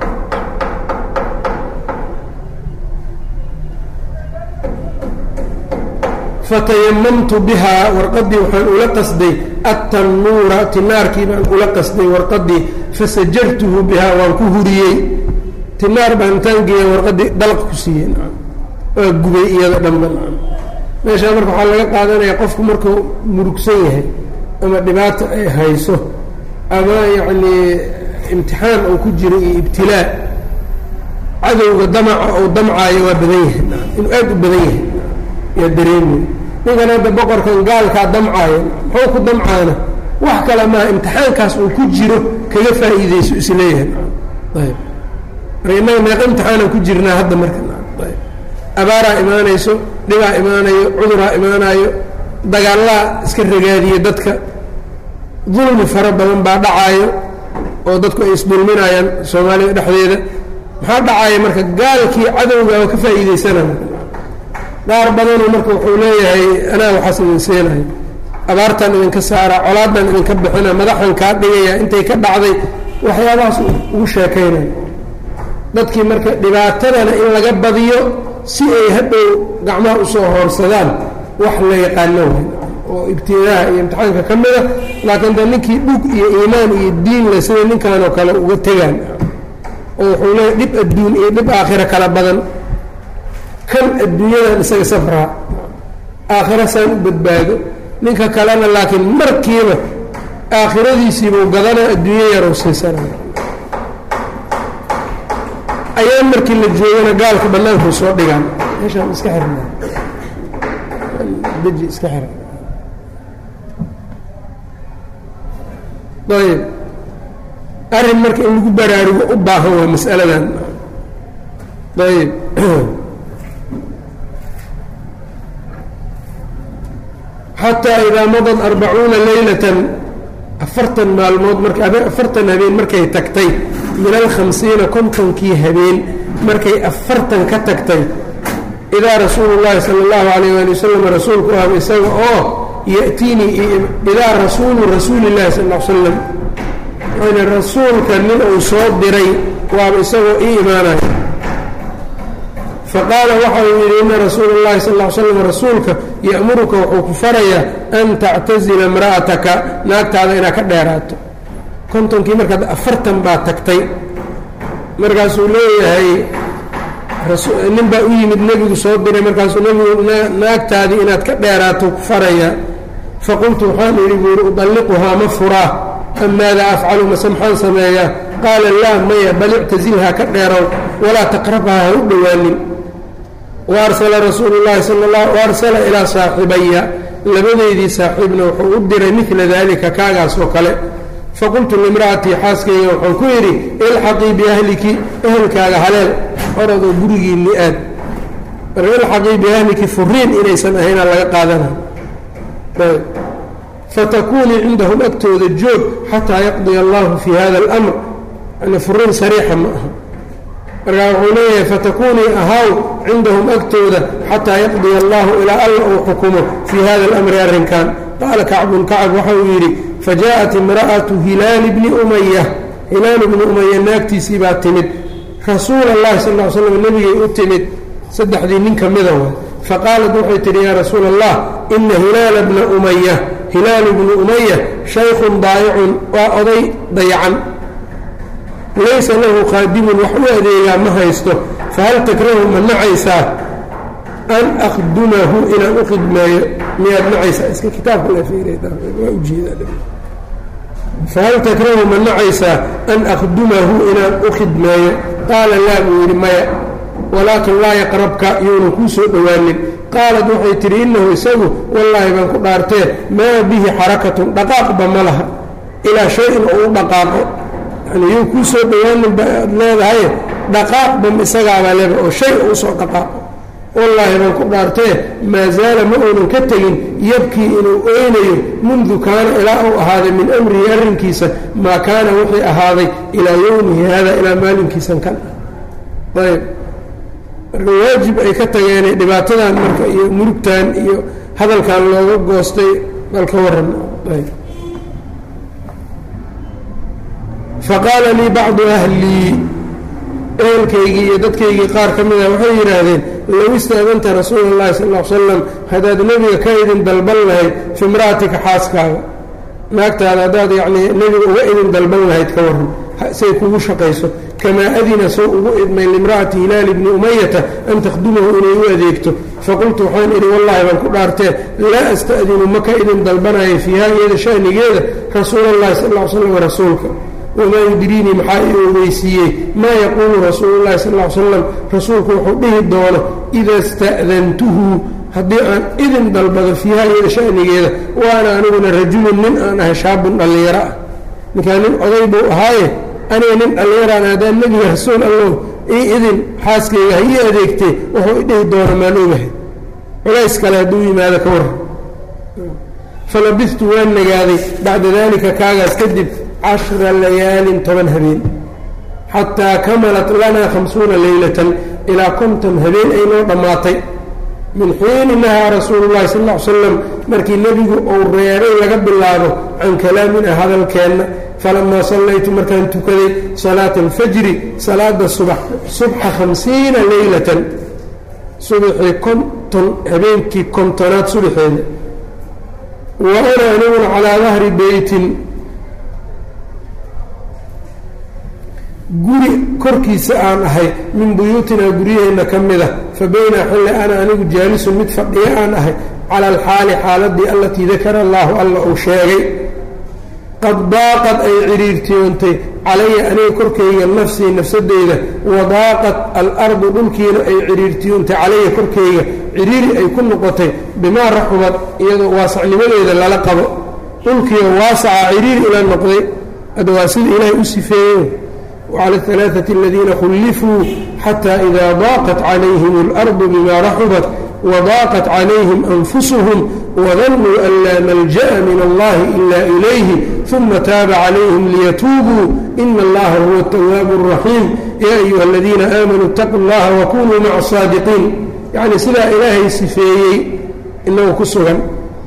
fatayamamtu bihaa warqaddii waxaan ula qasday atannuura tinaarkii baan ula qasday warqaddii fasajartuhu bihaa waan ku huriyey tinaar baan intaan geeya warqaddii dalq ku siiyey waa gubay iyada dhanba meeshaa marka waxaa laga qaadanaya qofku markuu murugsan yahay ama dhibaata ay hayso ama yacnii imtixaan uu ku jiro iyo ibtilaa cadowga damaca ou damcaayo waa badan yahay inuu aad u badan yahay yaa dareemay ninkan hadda boqorkan gaalkaa damcaaya muxuu ku damcaana wax kale maaha imtixaankaas uu ku jiro kaga faa'iidayso isleeyahay ayb marka innaga meeqa imtixaanaan ku jirnaa hadda marka ayb abaaraa imaanayso dhibaa imaanayo cuduraa imaanayo dagaallaa iska ragaadiye dadka dulmi fara badan baa dhacaayo oo dadku ay isdulminayaan soomaalida dhexdeeda maxaa dhacaaya marka gaalkii cadowgaa ka faa'iidaysanaya qaar badanuu marka wuxuu leeyahay anaa waxaas idin seenayo abaartaan idinka saara colaadaan idinka bixina madaxan kaa dhigaya intay ka dhacday waxyaabahaas ugu sheekaynaya dadkii marka dhibaatadana in laga badiyo si ay hadhow gacmaha usoo hoorsadaan wax la yaqaano way oo ibtilaaha iyo imtixaanka ka mida laakiin de ninkii dhug iyo iimaan iyo diin le sida ninkanoo kale uga tegaan oo wuxuu leeyahy dhib adduun iyo dhib aakhira kala badan kan adduunyadan isaga safraa aakhira saan u badbaado ninka kalena laakiin markiiba aakhiradiisiibuu gadanaa adduunyo yarow siisanaya ayaan markii la joogana gaalka bannaankuu soo dhigaan meeshaan iska xirna deji iska xira ayb arrin marka in lagu baraarugo u baahan waa mas'aladan ayb xataa idaa madad arbacuuna leylatan afartan maalmood marka afartan habeen markay tagtay min alkhamsiina kontonkii habeen markay afartan ka tagtay idaa rasuulu llaahi sala allahu calayh waali wasalam rasuulku ahba isaga oo ya'tiinii idaa rasuulu rasuuli llahi sal l slam yani rasuulka nin uu soo diray waaba isagoo ii imaanaya faqaala waxa uu yidhi ina rasuula اllahi sal ll slam rasuulka ya'muruka wuxuu ku farayaa an tactazila imra'ataka naagtaada inaad ka dheeraato kontonkii markaad afartan baa tagtay markaasuu leeyahay nin baa u yimid nebigu soo diray markaasuu nebigu naagtaadii inaad ka dheeraato ku farayaa faqultu waxaan idhi buu yidhi udalliquhaa ma furaa am maada afcalu mase maxaan sameeyaa qaala laa maya bal ictazilhaa ka dheerow walaa taqrabhaa ha u dhowaanin waarsala rasuulu llahi sala la waarsala ilaa saaxibaya labadeydii saaxiibna wuxuu u diray midla daalika kaagaas oo kale faqultu limra'atii xaaskayga waxaan ku yidhi ilxaqii biahliki ehelkaaga haleel orodoo gurigiinni aad marka ilxaqii biahliki furiin inaysan ahaynaa laga qaadana fatakuunii cindahum agtooda joog xataa yaqdiya allahu fii hada اlamr yani furiin sariixa ma aha markaa wuxuu leeyahay fatakuunii ahaaw cindahum agtooda xataa yaqdiya allahu ilaa alla uu xukumo fii hada alamri arrinkan qaala kacbun kacab waxa uu yidhi fajaءat imra'atu hilaali bni umaya hilaal bni umaya naagtiisii baa timid rasuula اllahi sal ly slam nebigay u timid saddexdii nin ka mida wa faqaalat waxay tidhi yaa rasuula allah ina hilaala bna umaya hilaalu bnu umaya shaykhun daayicun waa oday dayacan laysa lahu qaadimun wax u adeegaa ma haysto fahal takrahu ma nacaysaa an akhdumahu inaan u khidmeeyo miyaad nacaysaa iska kitaabka waa ujeedafahal takrahu ma nacaysaa an akhdumahu inaan u khidmeeyo qaala laa buu yidhi maya walaakin laa yaqrabka yuuna kuu soo dhowaanin qaalat waxay tidhi innahu isagu wallaahi baan ku dhaartee maa bihi xarakatun dhaqaaqba ma laha ilaa shay-in oo u dhaqaaqo yani yuu kuu soo dhowaanin baad leedahay dhaqaaqba isagaabaa leeba oo shay oo usoo dhaqaaqo wallaahi baan ku dhaartee maa zaala ma uunan ka tegin yabkii inuu oynayo mundu kaana ilaa uu ahaaday min amrihi arrinkiisa maa kaana wixii ahaaday ilaa yowmihi hada ilaa maalinkiisan kan ayb marka waajib ay ka tageenay dhibaatadan marka iyo murugtan iyo hadalkan looga goostay bal ka waran faqaala lii bacdu ahlii ehelkaygii iyo dadkaygii qaar ka mida waxay yidhaahdeen low istaadanta rasuula اllahi sal l slam haddaad nebiga ka idin dalban lahayd fi imra'atika xaaskaaga naagtaada haddaad yacnii nebiga uga idin dalban lahayd ka waran say kugu shaqayso kamaa adina sow ugu idmay limra'ati hilaali bni umayata an takhdumahu inay u adeegto faqultu waxaan idhi wallaahi baan ku dhaartee laa asta'dinu maka idin dalbanaya fiiha iyada shanigeeda rasuula اllahi sal l slam rasuulka wamaa yudriinii maxaa ii ogeysiiyey maa yaquulu rasuulu llahi sal l slam rasuulku wuxuu dhihi doono ida sta'dantuhu haddii aan idin dalbado fiiha iyada shanigeeda waana aniguna rajulun nin aan ahay shaabun dhallinyaro ah ninkaa nin oday buu ahaaye aniga nin dhallinyaraan haddaan nebiga rasuul allow ii idin xaaskayga ha ii adeegtee wuxuu idhihi doono maan ogahay culays kale hadduu yimaado ka warran falabistu waan nagaaday bacda daalika kaagaas kadib cashra layaalin toban habeen xataa kamalat lanaa khamsuuna leylatan ilaa konton habeen ay noo dhammaatay min xiini nahaa rasuulu llahi sal ll ly slam markii nebigu uu reebay laga bilaabo can kalaamina hadalkeenna falamaa sallaytu markaan tukaday salaata alfajri salaada subax subxa khamsiina leylatan subaxii konton habeenkii kontonaad subaxeeda wa ana aniguna calaa dahri beytin guri korkiisa aan ahay min buyuutinaa guryaheenna ka mid a fa baynaa xilli ana anigu jaalisun mid fadhiyo aan ahay cala alxaali xaaladii allatii dakara allaahu alla uu sheegay qad daaqad ay cidhiirtiyoontay calaya aniga korkayga nafsii nafsadeyda wadaaqat alardu dhulkiina ay cidhiirtiyoontay calaya korkayga cidhiiri ay ku noqotay bimaa raxubad iyadoo waasacnimadeeda lala qabo dhulkiiga waasaca cidhiiri ila noqday hadda waa sida ilaahay u sifeeye وعlى الثلاثة الذيina khلفوu xتى إذا ضاqت عlayهm الأرض بma رaxبت وضاqت عlayهm أنفسهم وظنوا أn lا ملجأ من الlahi إلا إليه ثuma tاaba عlayهm ليتوبوا إن الlaha هو التwاaب الرحيم yا أيuهa الذيina آmنوا اتقوا الlaha وkunوا mع الصاaدقين yaعni sidaa ilaahay sifeeyey inagu ku sugan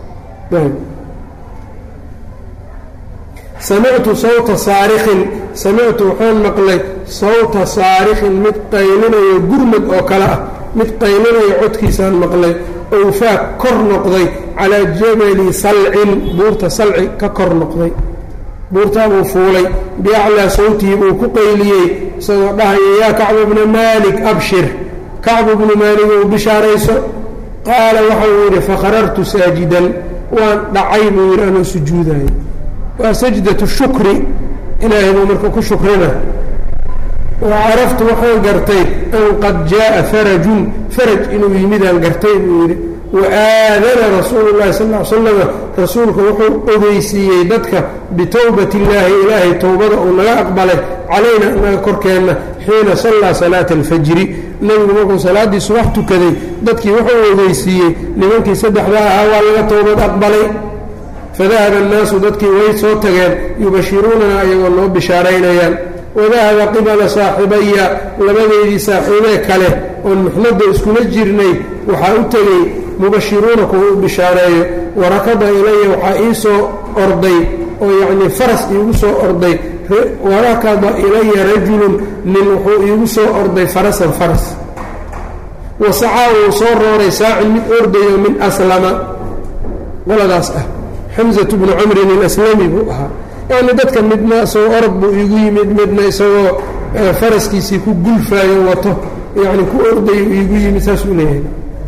samictu sawta saarikin samictu waxaan maqlay sawta saarikin mid qaylinayo gurmad oo kale ah mid qaylinayo codkiisaan maqlay owfaa kor noqday calaa jabali salcin buurta salci ka kor noqday buurtaabuu fuulay biaclaa sawtihi buu ku qayliyey isagoo dhahaya yaa kacbu bna maalik abshir kacbu bnu maalik ou bishaarayso qaala waxau yidhi fakharartu saajidan waan dhacay buu yidhi anuu sujuudayo waa sajdatu shukri ilaahay buu marka ku shukrina wa caraftu waxaan gartay an qad jaaءa farajun faraj inuu yimidaan gartay buu yidhi wa aadana rasuulu llahi sal ll slama rasuulku wuxuu ogeysiiyey dadka bitowbati illaahi ilaahay towbada uu naga aqbalay calayna inaga korkeenna xiina sallaa salaata alfajri nebigu markuu salaaddii subax tukaday dadkii wuxuu ogeysiiyey nimankii saddexda ahaa waa laga towbad aqbalay fadahaba annaasu dadkii way soo tageen yubashiruunana ayagoo noo bishaaraynayaan wadahaba qibala saaxibaya labadeydii saaxiibee kale oon muxnadda iskula jirnay waxaa u tegey mubashiruuna kuwa u bishaareeyo warakada ilaya waxaa ii soo orday oo yacnii faras iigu soo orday warakada ilaya rajulun nin wuxuu iigu soo orday farasan faras wasacaa wuu soo rooray saacin mid ordayo min aslama qoladaas ah xamsatu bnu camrin ilaslami buu ahaa yani dadka midna isagoo orod buu iigu yimid midna isagoo faraskiisii ku gulfaayo wato yani ku ordayo iigu yimid saasuu leeyahay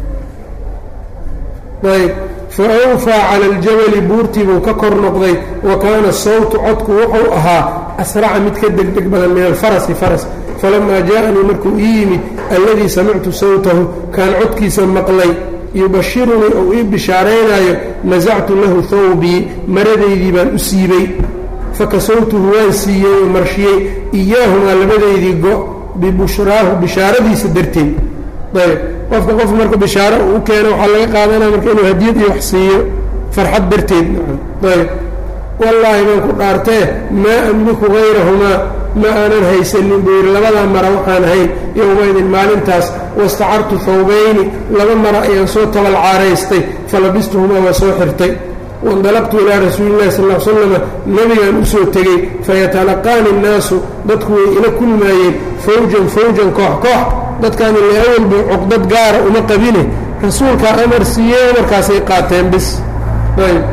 ayb fa awfaa cala aljabali buurtii buu ka kor noqday wa kaana sawtu codku wuxuu ahaa asraca mid ka degdeg badan min alfarasi faras falamaa jaaanii markuu ii yimid alladii samictu sawtahu kaan codkiisa maqlay yubashirunii ou ii bishaaraynaayo nasactu lahu thawbii maradaydii baan u siibay fakasawtuhu waan siiyey oo marshiyey iyaahumaa labadaydii go bibushraahu bishaaradiisa darteed ayb qofka qof marka bishaaro uu u keeno waxaa laga qaadanaya marka inuu hadiyad iyo wax siiyo farxad darteed ayb wallaahi baan ku dhaartee maa amliku hayrahumaa ma aanan haysanin buu yidhi labadaa mara waxaan ahayn yowmaydin maalintaas wastacartu thawbayni laba mara ayaan soo tabalcaaraystay falabistuhumaa waa soo xirtay waindalaqtu ilaa rasuuli llahi sal l slama nebigaan u soo tegey fayatalaqaani innaasu dadku way ila kulmaayeen fawjan fawjan koox koox dadkaan ile awalba cuqdad gaara uma qabine rasuulkaa amar siiyey amarkaasay qaateen bis ayb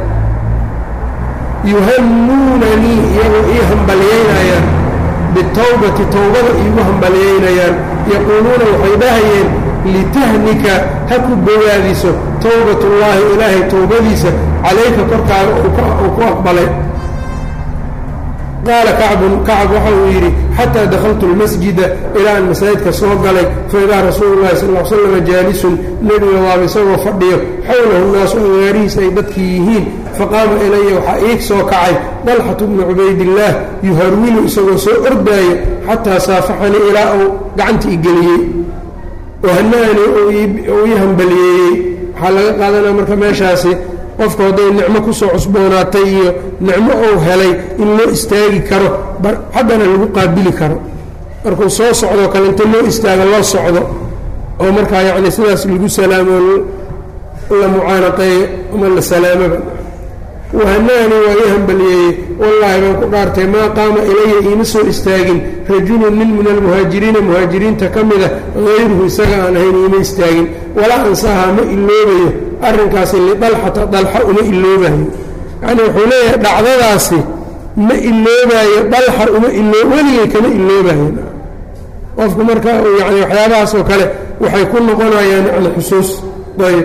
yuhannuunanii iyagoo ii hambalyaynayaan bitawbati towbada iigu hambalyaynayaan yaquuluuna waxay dhahayeen litahnika ha ku bogaadiso towbatullaahi ilaahay towbadiisa calayka korkaaga uu ku aqbalay qaala kacbun kacab waxa uu yidhi xataa dakhaltu lmasjida ilaa aan masaajidka soo galay faidaa rasuulu llahi sal l slama jaalisun nebiga waaba isagoo fadhiyo xowlahu nnaasu agaarihiisa ay dadkii yihiin faqaama ilaya waxaa iig soo kacay dalxatu bnu cubaydillaah yuharwilu isagoo soo ordaayo xataa saafaxanii ilaa uu gacanta i geliyey wahanaani uu ii hambaliyeeyey waxaa laga qaadanaya marka meeshaasi qofku hadday nicmo kusoo cusboonaatay iyo nicmo uu helay in loo istaagi karo haddana lagu qaabili karo markuu soo socdoo kale inta loo istaago loo socdo oo markaa yacni sidaas lagu salaamo la mucaanaqeeyo ama la salaamoba wahanaani waa ii hambaliyeeyey wallaahi baan ku dhaartay maa qaama ilaya iima soo istaagin rajulun nin min almuhaajiriina muhaajiriinta ka mida hayruhu isaga aan ahayn iima istaagin walaa ansahaa ma iloobayo arrinkaasi lidalxata dalxa uma iloobayo yacni wuxuu leeyahay dhacdadaasi ma iloobayo dalxa uma ilo weligay kama iloobayo qofku marka yani waxyaabahaas oo kale waxay ku noqonayaan yani xusuus ayb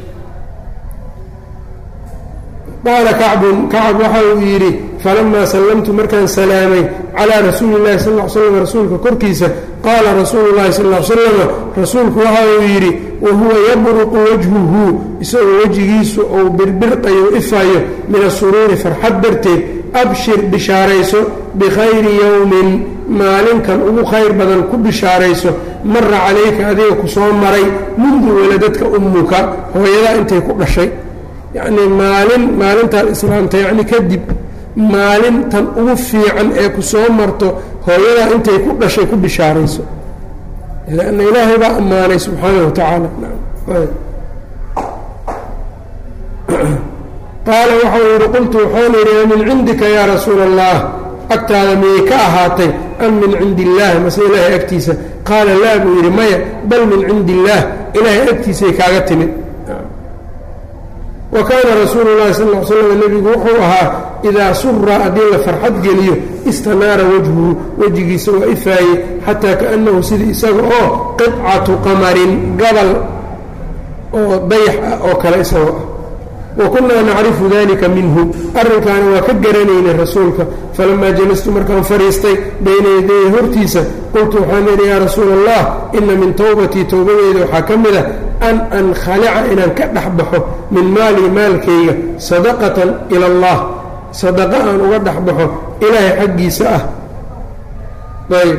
qaala kacbun kacab waxa uu yidhi falamaa sallamtu markaan salaamay calaa rasuuli llahi sal l slam rasuulka korkiisa qaala rasuulu llahi sal l slama rasuulku waxa uu yidhi wa huwa yabruqu wajhuhu isagoo wejigiisu uu birbirqayo ifayo min asuruuri farxad darteed abshir bishaarayso bikhayri yowmin maalinkan ugu khayr badan ku bishaarayso mara calayka adiga ku soo maray mundu waladadka ummuka hooyadaa intay ku dhashay yacnii maalin maalintaad islaamta yacni kadib maalintan ugu fiican ee ku soo marto hooyadaa intay ku dhashay ku bishaarayso lanna ilaahay baa ammaanay subxaanahu wa tacaala qaala waxau yidhi qultu waxaan idhi min cindika yaa rasuula allah agtaada miyay ka ahaatay am min cindi illaah mase ilaahay agtiisa qaala laa buu yidhi maya bal min cindi illaah ilaahay agtiisay kaaga timid wa kaana rasuulu llahi sal l slam nebigu wuxuu ahaa idaa sura haddii la farxad geliyo istanaara wajhuhu wejigiisa waa ifaaye xataa kaannahu sidii isaga oo qicatu qamarin gabal oo dayax ah oo kale isagoo ah wa kunnaa nacrifu dalika minhu arrinkaana waa ka garanaynay rasuulka falamaa jalastu markaan fadhiistay bayna yadaya hortiisa qultu waxaan idhi yaa rasuula allah ina min towbatii towbadeeda waxaa ka mid a an ankhalica inaan ka dhex baxo min maalii maalkayga sadaqatan ila allah sadaqa aan uga dhex baxo ilaahay xaggiisa ah ayb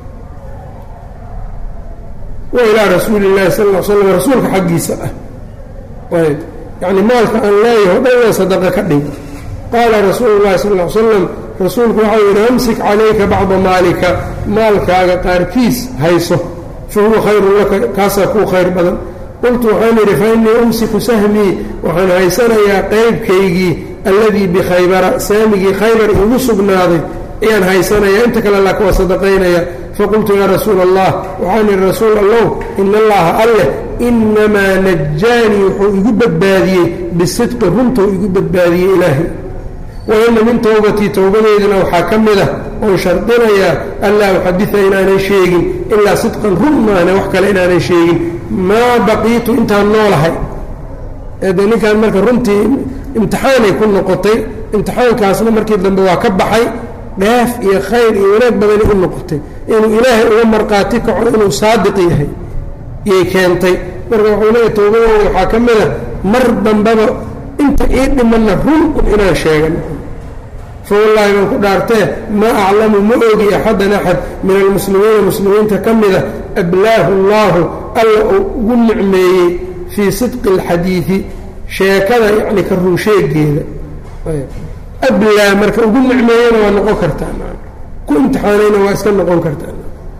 wa ilaa rasuuli اllahi sal l slam rasuulka xaggiisa ah ayb yacni maalka aan leeyaho dhan waa sadaqa ka dhig qaala rasuulu llahi sal l slam rasuulku waxau yidhi amsik calayka bacda maalika maalkaaga qaarkiis hayso fa huwa khayrun laka kaasaa kuu khayr badan qultu waxaan idhi fa innii umsiku sahmii waxaan haysanayaa qaybkaygii alladii bikhaybara saamigii khaybar igu sugnaaday ayaan haysanaya inta kale laa kuwa sadaqaynaya faqultu yaa rasuula allah waxaan idhi rasuul allow ina allaha alleh inamaa najaanii wuxuu igu badbaadiyey bisidqi runtuu igu badbaadiyey ilaahay wa ina min towbatii towbadeydana waxaa ka mid ah oon shardinayaa anlaa uxadida inaanan sheegin ilaa sidqan run maahne wax kale inaanan sheegin maa baqiitu intaan noolahay de ninkan marka runtii imtixaanay ku noqotay imtixaankaasna markii dambe waa ka baxay dheef iyo khayr iyo wanaag badanay u noqotay inuu ilaahay uga marqaati kaco inuu saadiq yahay yay keentay marka wuxuu leeyahy towbadooda waxaa ka mid a mar dambaba inta ii dhimanna run un inaan sheegan fa wallaahi baan ku dhaartee maa aclamu ma ogi axadan axad min almuslimiina muslimiinta ka mida ablaahu allaahu alla uu ugu nicmeeyey fii sidqi alxadiidi sheekada yacni ka runsheegeeda ablaa marka ugu nicmeeyana waa noqon kartaa ku imtixaanayna waa iska noqon kartaa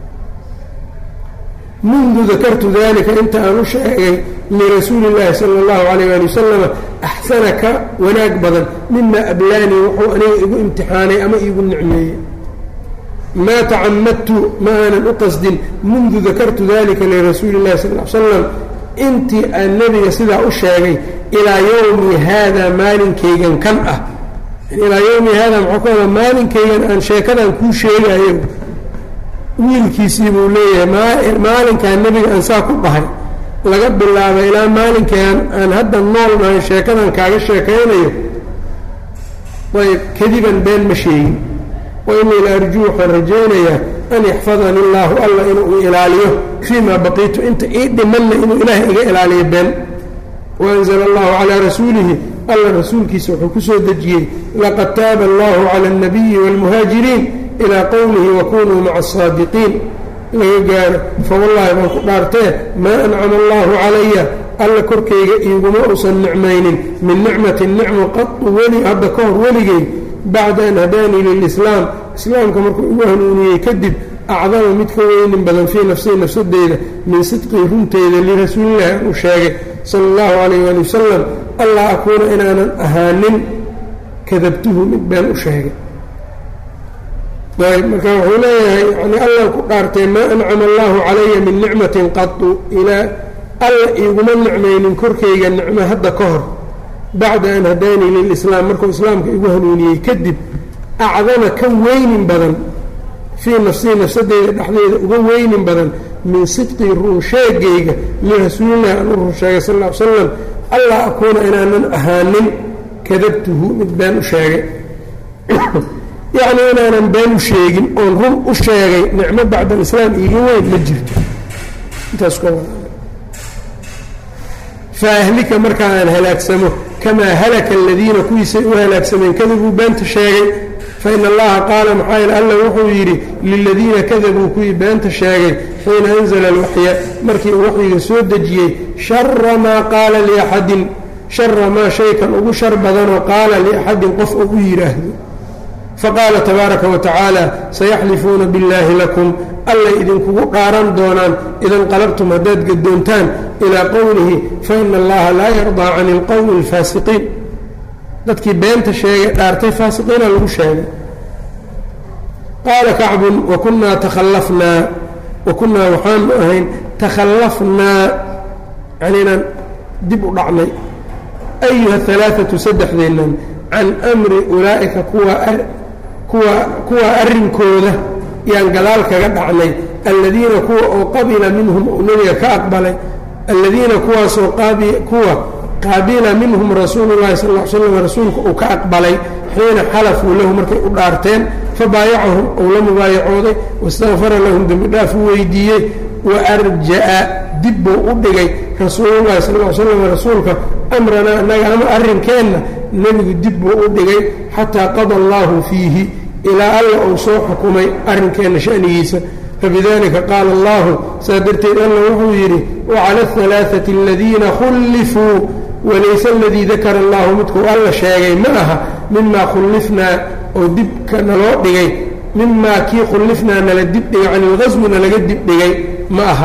mundu dakartu dalika inta aan u sheegay lirasuuli اllaahi sala اllahu alayh ali wasalama axsana ka wanaag badan mima ablaanii wuxuu aniga igu imtixaanay ama iigu nicmeeyey maa tacamadtu ma aanan u qasdin mundu dakartu dalika lirasuuli اllahi sal l slam intii aan nebiga sidaa u sheegay ilaa yowmi haada maalinkaygan kan ah ilaa yowmi haada maxaa ku hada maalinkaygan aan sheekadan kuu sheegayo wiilkiisii buu leeyahay maalinkaan nebiga aan saa ku dhahay laga bilaaba ilaa maalinkaan aan hadda nool nahay sheekadan kaaga sheekaynayo ayb kadiban been ma sheegin wa inii la arjuu waxaan rajaynayaa an yaxfadani illaahu alla inuu ilaaliyo fii maa baqiitu inta ii dhimanna inuu ilaahay iga ilaaliyo been waanzla allahu calaa rasuulihi alla rasuulkiisa wuxuu ku soo dejiyey laqad taaba allahu cala alnabiyi wاlmuhaajiriin ilaa qowlihi wakunuu maca asaadiqiin laga gaaro fawallaahi baan ku dhaartee maa ancama allahu calaya alla korkayga iiguma uusan nicmaynin min nicmatin nicmo qadu weli hadda ka hor weligay bacda an hadaanii lilislaam islaamka markuu igu hanuuniyey kadib acdama mid ka weynin badan fii nafsii nafsadeyda min sidqii runteyda lirasuulillahi aan u sheegay sala allahu calayh waali wasalam allah akuuna inaanan ahaanin kadabtuhu mid been u sheegay ayb marka wuxuu leeyahay yani allan ku dhaartay maa ancama allahu calaya min nicmatin qadu ilaa alla iiguma nicmaynin korkayga nicmo hadda ka hor bacda an hadaanii lilislaam markuu islaamka igu hanuuniyey kadib acdama ka weynin badan fii nafsii nafsadeyda dhexdeeda uga weynin badan min sidqii runsheegayga lirasuulillahi aan u runsheegay sal ll ly slam allah akuuna inaanan ahaanin kadabtuhu mid been u sheegay yacni inaanan been u sheegin oon run u sheegay nicmo bacda alislaam iiga weyn ma jirto intaas ka faahlika markaa aan halaagsamo kamaa halaka aladiina kuwiisay u halaagsameen kadabuu beenta sheegay fa ina allaha qaala maxaa yeel alla wuxuu yidhi liladiina kadabuu kuwii beenta sheegay xiina anzala alwaxya markii uu waxyiga soo dejiyey shara maa qaala liaxadin shara maa shaykan ugu shar badanoo qaala liaxadin qof oo u yidhaahdo faqaala tabaaraka wa tacaala sayaxlifuuna billaahi lakum allay idinkugu dhaaran doonaan idanqalabtum haddaad gadoontaan ilaa qowlihi fa ina allaha laa yardaa cani ilqowmi alfaasiqiin dadkii beenta sheegay dhaartay faasiqiina lagu sheegay qaala kacbun wa kunnaa takhallafnaa wa kunnaa waxaanu ahayn takhallafnaa yani inaan dib u dhacnay ayuha alaaatu saddexdeennan can amri ulaa'ika kuwa kuwa kuwa arrinkooda yaan gadaal kaga dhacnay alladiina kuwa oo qabila minhum uu nebiga ka aqbalay alladiina kuwaasoo kuwa qaabila minhum rasuulu llahi sal l slam rasuulka uu ka aqbalay xiina xalafuu lahu markay u dhaarteen fabaayacahum uu la mubaayacooday wastakfara lahum dembi dhaaf u weydiiyey wa arja'a dib buu u dhigay rasuululahi sal l slam rasuulka amranaa annaga ama arrinkeenna nebigu dib buu u dhigay xataa qada allaahu fiihi ilaa alla uu soo xukumay arrinkeenna shanigiisa fabidalika qaala allahu saa darteed alla wuxuu yidhi wacala alhalaaati aladiina khullifuu walayse aladii dakara allahu midkuu alla sheegay ma aha mimaa khullifnaa oo dibka naloo dhigay mimaa kii khullifnaa nala dibdhigay can ilqaswi nalaga dibdhigay ma aha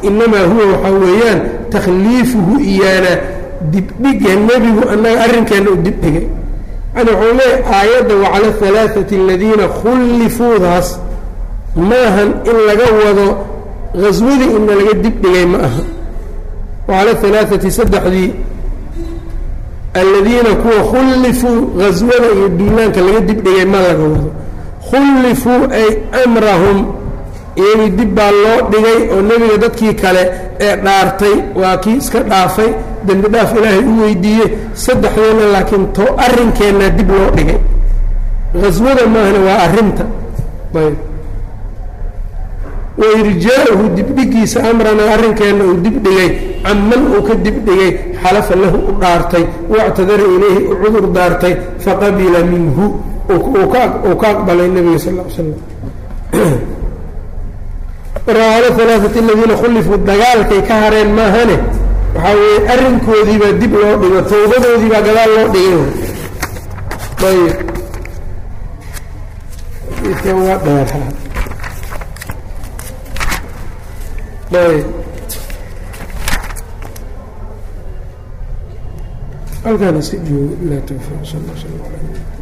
inamaa huwa waxaa weeyaan takhliifuhu iyaana dibdhiga nebigu annaga arrinkeenna u dibdhigay yani wuxuu leeyahy aayadda wacala alaaثati aladiina khullifuudaas maahan in laga wado haswadii inna laga dibdhigay ma aha wacala alaaثati saddexdii aladiina kuwa khullifuu haswada iyo duulaanka laga dibdhigay ma laga wado khullifuu ay amrahum iyagii dib baa loo dhigay oo nebiga dadkii kale ee dhaartay waa kii iska dhaafay dembi dhaaf ilaahay u weydiiyey saddexdeena laakiin to arrinkeenna dib loo dhigay haswada maahna waa arrinta ayb wairjaa-uhu dibdhigiisa amrana arrinkeenna uu dibdhigay canman uu ka dibdhigay xalafa lahu u dhaartay wactadara ilayhi u cudur daartay faqabila minhu uu ka aqbalay nebiga sal l slam marka cala alaaati aladiina khullifuu dagaalkay ka hareen maahane waxaa weeye arrinkoodiibaa dib loo dhigo tawbadoodiibaa gadaal loo dhigay ayb waa dheeraa ayb halkaana si joogo ilaa tawfiiq sal sl